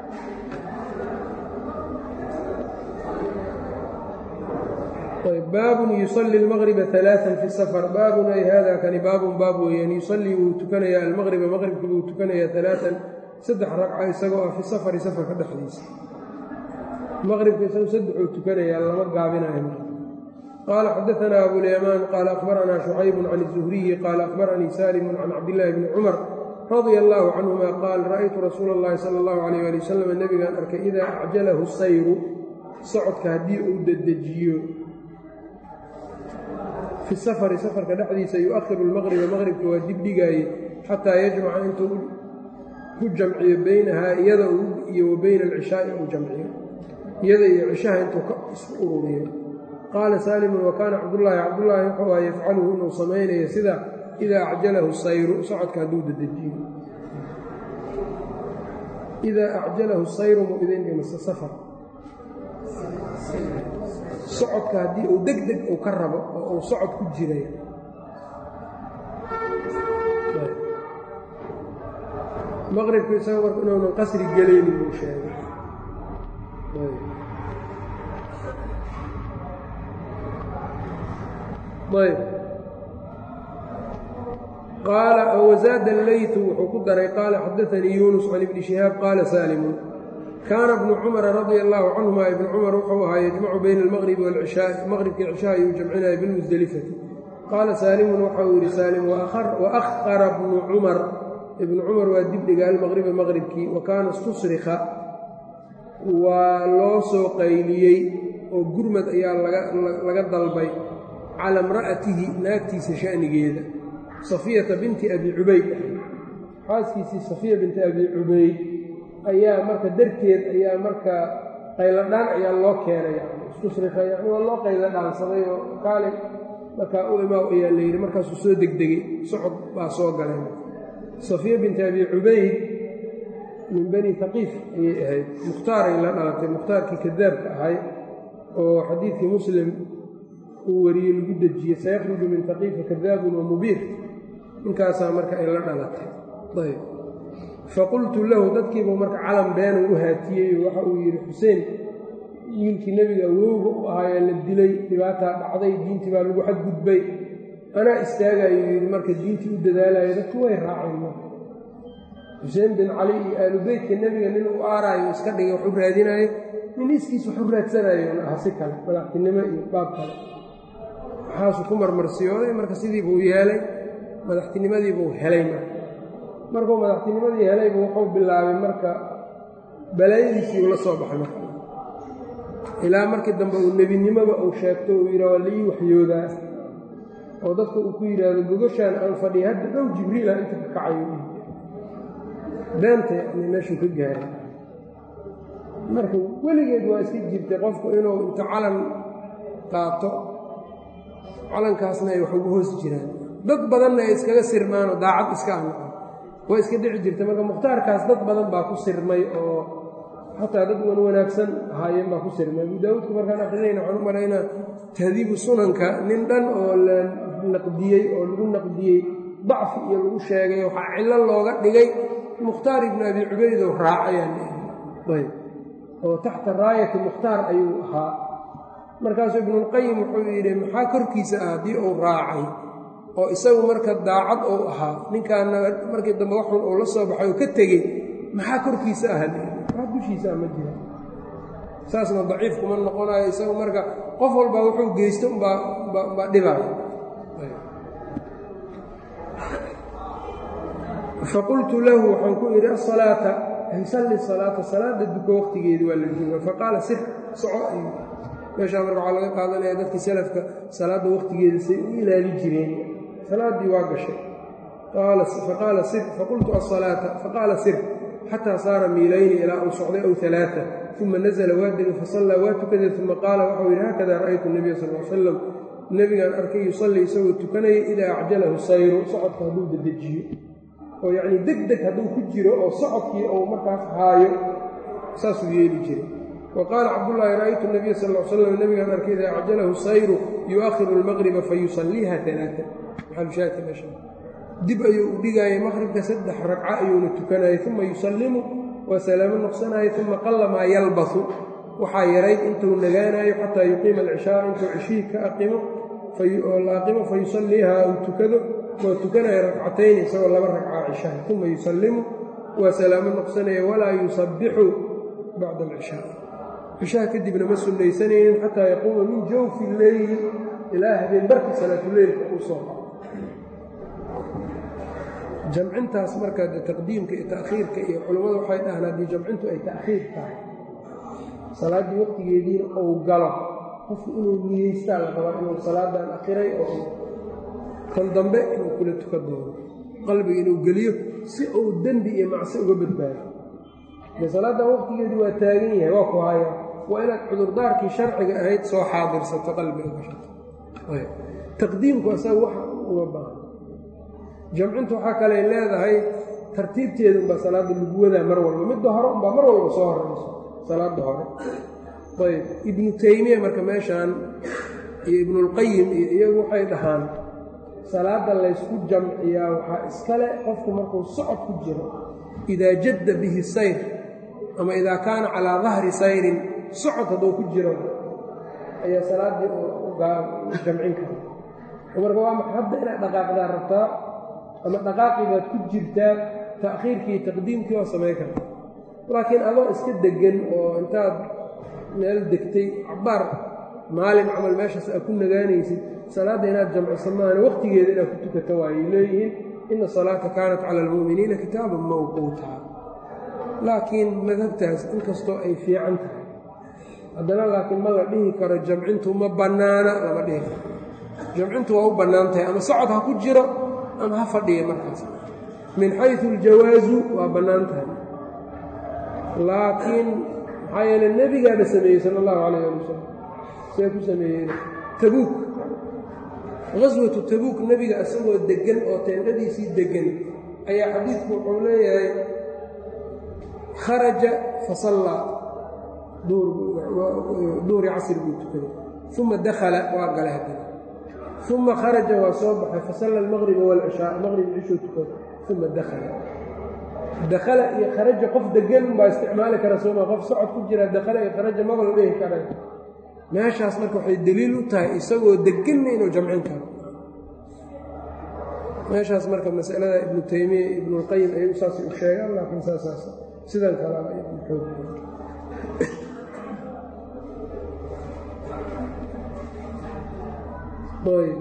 baabun yusali almaqriba alaaan fi safar baabun ay hada kani baabun baab weeyaan yusallii wuu tukanayaa almaqriba maqribkii wuu tukanayaa alaaan saddex ragca isagoo ah fi safari safarka dhexdiisa maqribka isagu saddexuu tukanayaa lama gaabinayo qaala xadaanaa abulyamaan qaala akhbaranaa shucaybun can الzuhriyi qaala akhbaranii saalimun can cabdillaahi bni cumar radia allaahu canhuma qaal ra'aytu rasuula اllahi sala اllahu alayh ali wasalam nebigaan arkay idaa acjalahu sayru socodka haddii uu dedejiyo fi safari safarka dhexdiisa yu-ahiru lmaqriba maqribka waa dib dhigaaye xataa yajmaca intuu ku jamciyo beynahaa iyada iyo wa beyna alcishaai uu jamciyo iyada iyo cishaha intuu isku ururiyo qaala saalimun wa kaana cabdullaahi cabdullaahi wuxuu aha yafcaluhu inuu samaynayo sida idaa acjalahu sayru socodka hadduu dedejiyo idaa acjalahu sayru mu idin dhimase safar socodka haddii uu deg deg uu ka rabo oo uu socod ku jiray maqribka isaga marka inuunan qasri gelaynin buu sheegay ayb qaala wazaada allaytu wuxuu ku daray qaala xadaanii yuunus can ibni shihaab qaala saalimun kaana bnu cumara radia allaahu canhuma ibnu cumar wuxuu ahaa yajmacu bayna almaqribi waalcishaai maqribkii cishaa ayuu jamcinaya bilmusdelifati qaala saalimun waxau yidhi saalim waahara bnu cumar ibnu cumar waa dibdhiga almaqriba maqribkii wa kaana istusrika waa loo soo qayliyey oo gurmad ayaa laga dalbay cala imra'atihi naagtiisa sha'nigeeda safiyata binti abi cubayd xaaskiisii safiya binti abi cubayd ayaa marka darteed ayaa marka qayladhaan ayaa loo keenay istusrika yani waa loo qaylo dhaansaday oo kaali markaa u imaaw ayaa la yidhi markaasuu soo degdegay socod baa soo galay safiya binti abi cubayd min bani haqiif ayay ahayd mukhtaaray la dhalatay mukhtaarkii kadaabka ahay oo xadiidkii muslim uu wariyey lagu dejiyey sayakhruju min haqiifa kadaabun wa mubiir ninkaasaa marka ay la dhalatay ayb faqultu lahu dadkiibuu marka calan beenuu u haatiyey oo waxa uu yidhi xuseen wiilkii nebiga awowga u ahaayaa la dilay dhibaataa dhacday diintii baa lagu xadgudbay anaa istaagayuu yidhi marka diintii u dadaalaya dadku way raaceen marka xuseen bin cali iyo aalu beytka nebiga nin uu aaraayo iska dhigay wax u raadinaayo nin iskiis wax u raadsanayoon aha si kale madaxtinimo iyo baab kale waxaasuu ku marmarsiyooday marka sidii buu yeelay madaxtinimadiibuu helay marka markuu madaxtinimadii helaybu wuxuu bilaabay marka balaayadiisii ula soo baxay marka ilaa markii dambe uu nebinimoba uu sheegto uu yidha waa laii waxyoodaa oo dadka uu ku yidhaahdo gogoshaan aan fadhiya hadda dhow jibriila inta ka kacayo beenta yani meeshuu ka gaaray marka weligeed waa iska jirtay qofku inuu inta calan qaato calankaasna ay wax ugu hoos jiraan dad badanna ay iskaga sirmaanoo daacad iska anaqan waa iska dhici jirta marka mukhtaarkaas dad badan baa ku sirmay oo xataa dad wan wanaagsan ahaayeen baa ku sirmay abu daawuudka markaan aqrinayna waxaan u malaynaa tahdiibu sunanka nin dhan oo la naqdiyey oo lagu naqdiyey dacfi iyo lagu sheegay waxaa cillo looga dhigay mukhtaar ibnu abi cubayd oo raacayaan ayb oo taxta raayati mukhtaar ayuu ahaa markaasuu ibnulqayim wuxuu yidhi maxaa korkiisa ah haddii uu raacay oo isagu marka daacad uu ahaa ninkaana markii dambe waxun uu la soo baxay oo ka tegey maxaa korkiisa ah maxaa dushiisa ah ma jira saasna daciif kuma noqonayo isagu marka qof walbaa wuxuu geysto umbaa umbaa dhibaayo faqultu lahu waxaan ku idhi asalaata salli salaata salaada duko waqtigeedii waa la jooga faqaala sir soco ayuu meeshaa marka waxaa laga qaadanaya dadkii salafka salaadda waqtigeeda say u ilaali jireen salaaddii waa gashay faqaala sir faqultu asalaata faqaala sir xataa saara miilayni ilaa uu socday ow alaaa uma nazla waa degay fasallaa waa tukaday uma qaala waxau yidhi haakada ra'aytu nabiya sal l salam nebigaan arkay yusallii isagoo tukanaya idaa acjalahu sayru socodka hadduu dedejiyo oo yacnii deg deg hadduu ku jiro oo socodkii uu markaas haayo saasuu yeeli jiray wa qaala cabdullaahi ra'aytu nabiya sal l slam nebigaan arkay idaa acjalahu sayru yu'akhiru almaqriba fayusalliiha alaaa maxalushaadka meesha dib ayuu u dhigaayay maqribka saddex ragco ayuuna tukanayay uma yusallimu waa salaamo noqsanaya uma qalla maa yalbasu waxaa yarayd intuu nagaanayo xataa yuqiima alcishaa intuu cishihii ka aqimo oo la aqimo fa yusalliiha uu tukado waa tukanaya ragcatayni isagoo laba ragcaa cishaha uma yusallimu waa salaamo noqsanaya walaa yusabbixu bacda alcishaa cishaha kadibna ma sunnaysanaynin xataa yaquuma min jawfi leyli ilaa habeen barki salaatuleylka uu soo qaco jamcintaas marka taqdiimka iyo ta'khiirka iyo culammadu waxay dhahaan haddii jamcintu ay ta'khiir tahay salaaddii waqtigeediina uu galo qofku inuu niyeystaa la rabaa inuu salaadan akhiray oo kan dambe inuu kula tuka doono qalbiga inuu geliyo si uu dembi iyo macsi uga badbaado de salaaddan waqtigeedii waa taagan yahay waa ku haya waa inaad cudurdaarkii sharciga ahayd soo xaadirsato qalbiga gashato taqdiimku asaga waxa uga baahan jamcintu waxaa kaley leedahay tartiibteeda umbaa salaadda lagu wadaa mar walba midda hore umbaa mar walba soo horayso salaadda hore ayb ibnu taymiya marka meeshaan iyo ibnulqayim iyo iyagu waxay dhahaan salaadda laysku jamciyaa waxaa iskale qofku markuu socod ku jiro idaa jadda bihi sayr ama idaa kaana calaa dahri sayrin socod hadduu ku jiro ayaa salaaddii jamcin kara marka waa maxa hadda inaad dhaqaaqdaa rabtaa ama dhaqaaqii baad ku jirtaa ta'khiirkii taqdiimkii oo samayn karta laakiin adoo iska deggan oo intaad meel degtay cabbaar maalin camal meeshaas aad ku nagaanaysid salaadda inaad jamciso maana waqtigeeda inaad ku tukato waayay leeyihiin ina salaata kaanat cala almu'miniina kitaaban mawquuta laakiin madhabtaas inkastoo ay fiican tahay haddana laakiin ma la dhihi karo jamcintu ma bannaana lama dhihi karo jamcintu waa u bannaan tahay ama socod ha ku jiro ama ha fadhiya markaas min xayu aljawaasu waa bannaan tahay laakiin maxaa yeele nebigaaba sameeyey sala allahu calayh ali wasalam see ku sameeyeen tabuuk qaswatu tabuuk nebiga isagoo deggan oo teendhadiisii deggan ayaa xadiidku wuxuu leeyahay kharaja fasallaa duhri casr buu tukaday uma dakhala waa galay haddana uma kharaja waa soo baxay fasalla almaqriba waalcishaa maqrib cishuu tukaday uma dakhala dakhala iyo kharaja qof degan baa isticmaali kara sooma qof socod ku jira dakhala iyo kharaja maba la dhehi kara meeshaas marka waxay deliil u tahay isagoo deganna inuu jamcin karo meeshaas marka masalada ibnu taymiya iyo ibnulqayim ayagu saasay u sheegaan laakiin saasaas sidan kalaa xoog ayb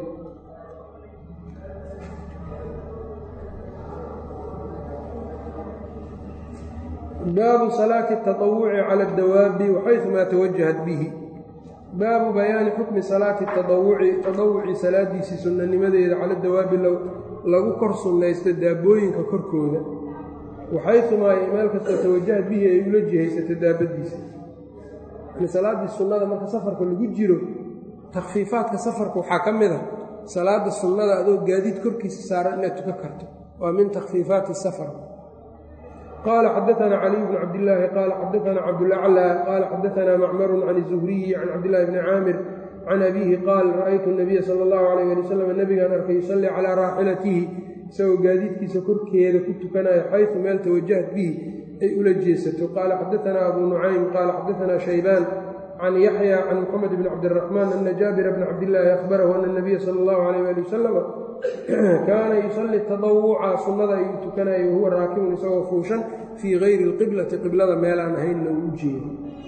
baabu salaati الtaطawuci cala اdawaabi waxayثumaa tawajahat bihi baabu bayaani xukmi salaati taawuci taطawuci salaadiisii sunnanimadeeda cala dawaabi lagu kor sunnaysto daabooyinka korkooda waxayumaa meel kastoo tawajahad bihi ay ula jihaysato daabadiisa yani salaaddii sunnada marka safarka lagu jiro takfiifaadka safarka waxaa ka mid a salaada sunnada adoo gaadiid korkiisa saaran inaad tukan karto waa min takhfiifaati safar qaala xadaanaa caliy bn cabdillaahi qaala xadaanaa cabdulaclaa qaala xadaanaa macmarun can izuhriyi can cabdillahi bni caamir can abiihi qaal ra'aytu nabiya sala allahu calayh ali wasalam nebigaan arkay yusallii calaa raaxilatihi isagoo gaadiidkiisa korkeeda ku tukanayo xaysu meel tawajahat bihi ay ula jeesato qaala xadaanaa abu nucaym qaala xadaanaa shaybaan can yaxya can moxamed bni cabdiraxmaan ana jaabira bna cabdillaahi ahbarahu ana nabiya sala allahu calayh ali wasalam kaana yusallii tadawuca sunnada ayuu tukanayay wahuwa raakibun isagoo fuushan fii gayri alqiblati qiblada meelaan ahaynna uu u jeedo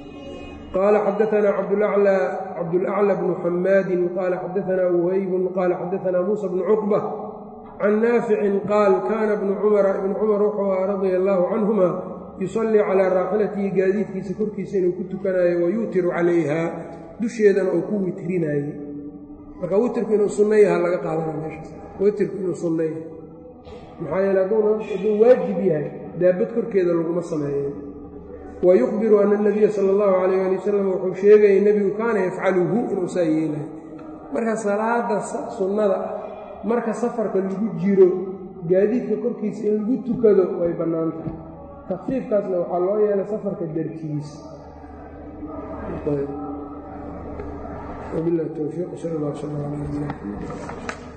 qaala xadaanaa cabdulaclى bnu xamaadin qaala xadaanaa wuhaybun qaala xadaanaa muusa bnu cuqba can naaficin qaal kaana bnu cumara ibnu cumar wuxuu aha radia allaahu canhuma yusallii calaa raaxilatihi gaadiidkiisa korkiisa inuu ku tukanayo wayuutiru calayha dusheedana uu ku witrinayey marka witrku inuu sunno yaha laga qaadana meeshaas witrku inuu sunno yahay maxaa yeele hadduu waajib yahay daabad korkeeda laguma sameeyo wa yukhbiru ana nabiya sala allahu calayh ali wasalam wuxuu sheegayay nebigu kaana yafcaluhu inuu saa yeelayo marka salaada sunnada ah marka safarka lagu jiro gaadiidka korkiisa in lagu tukado way bannaan tahay takfiifkaasna waxaa loo yeelay safarka darkiisa wabilahi towfiiq sal allah sal ala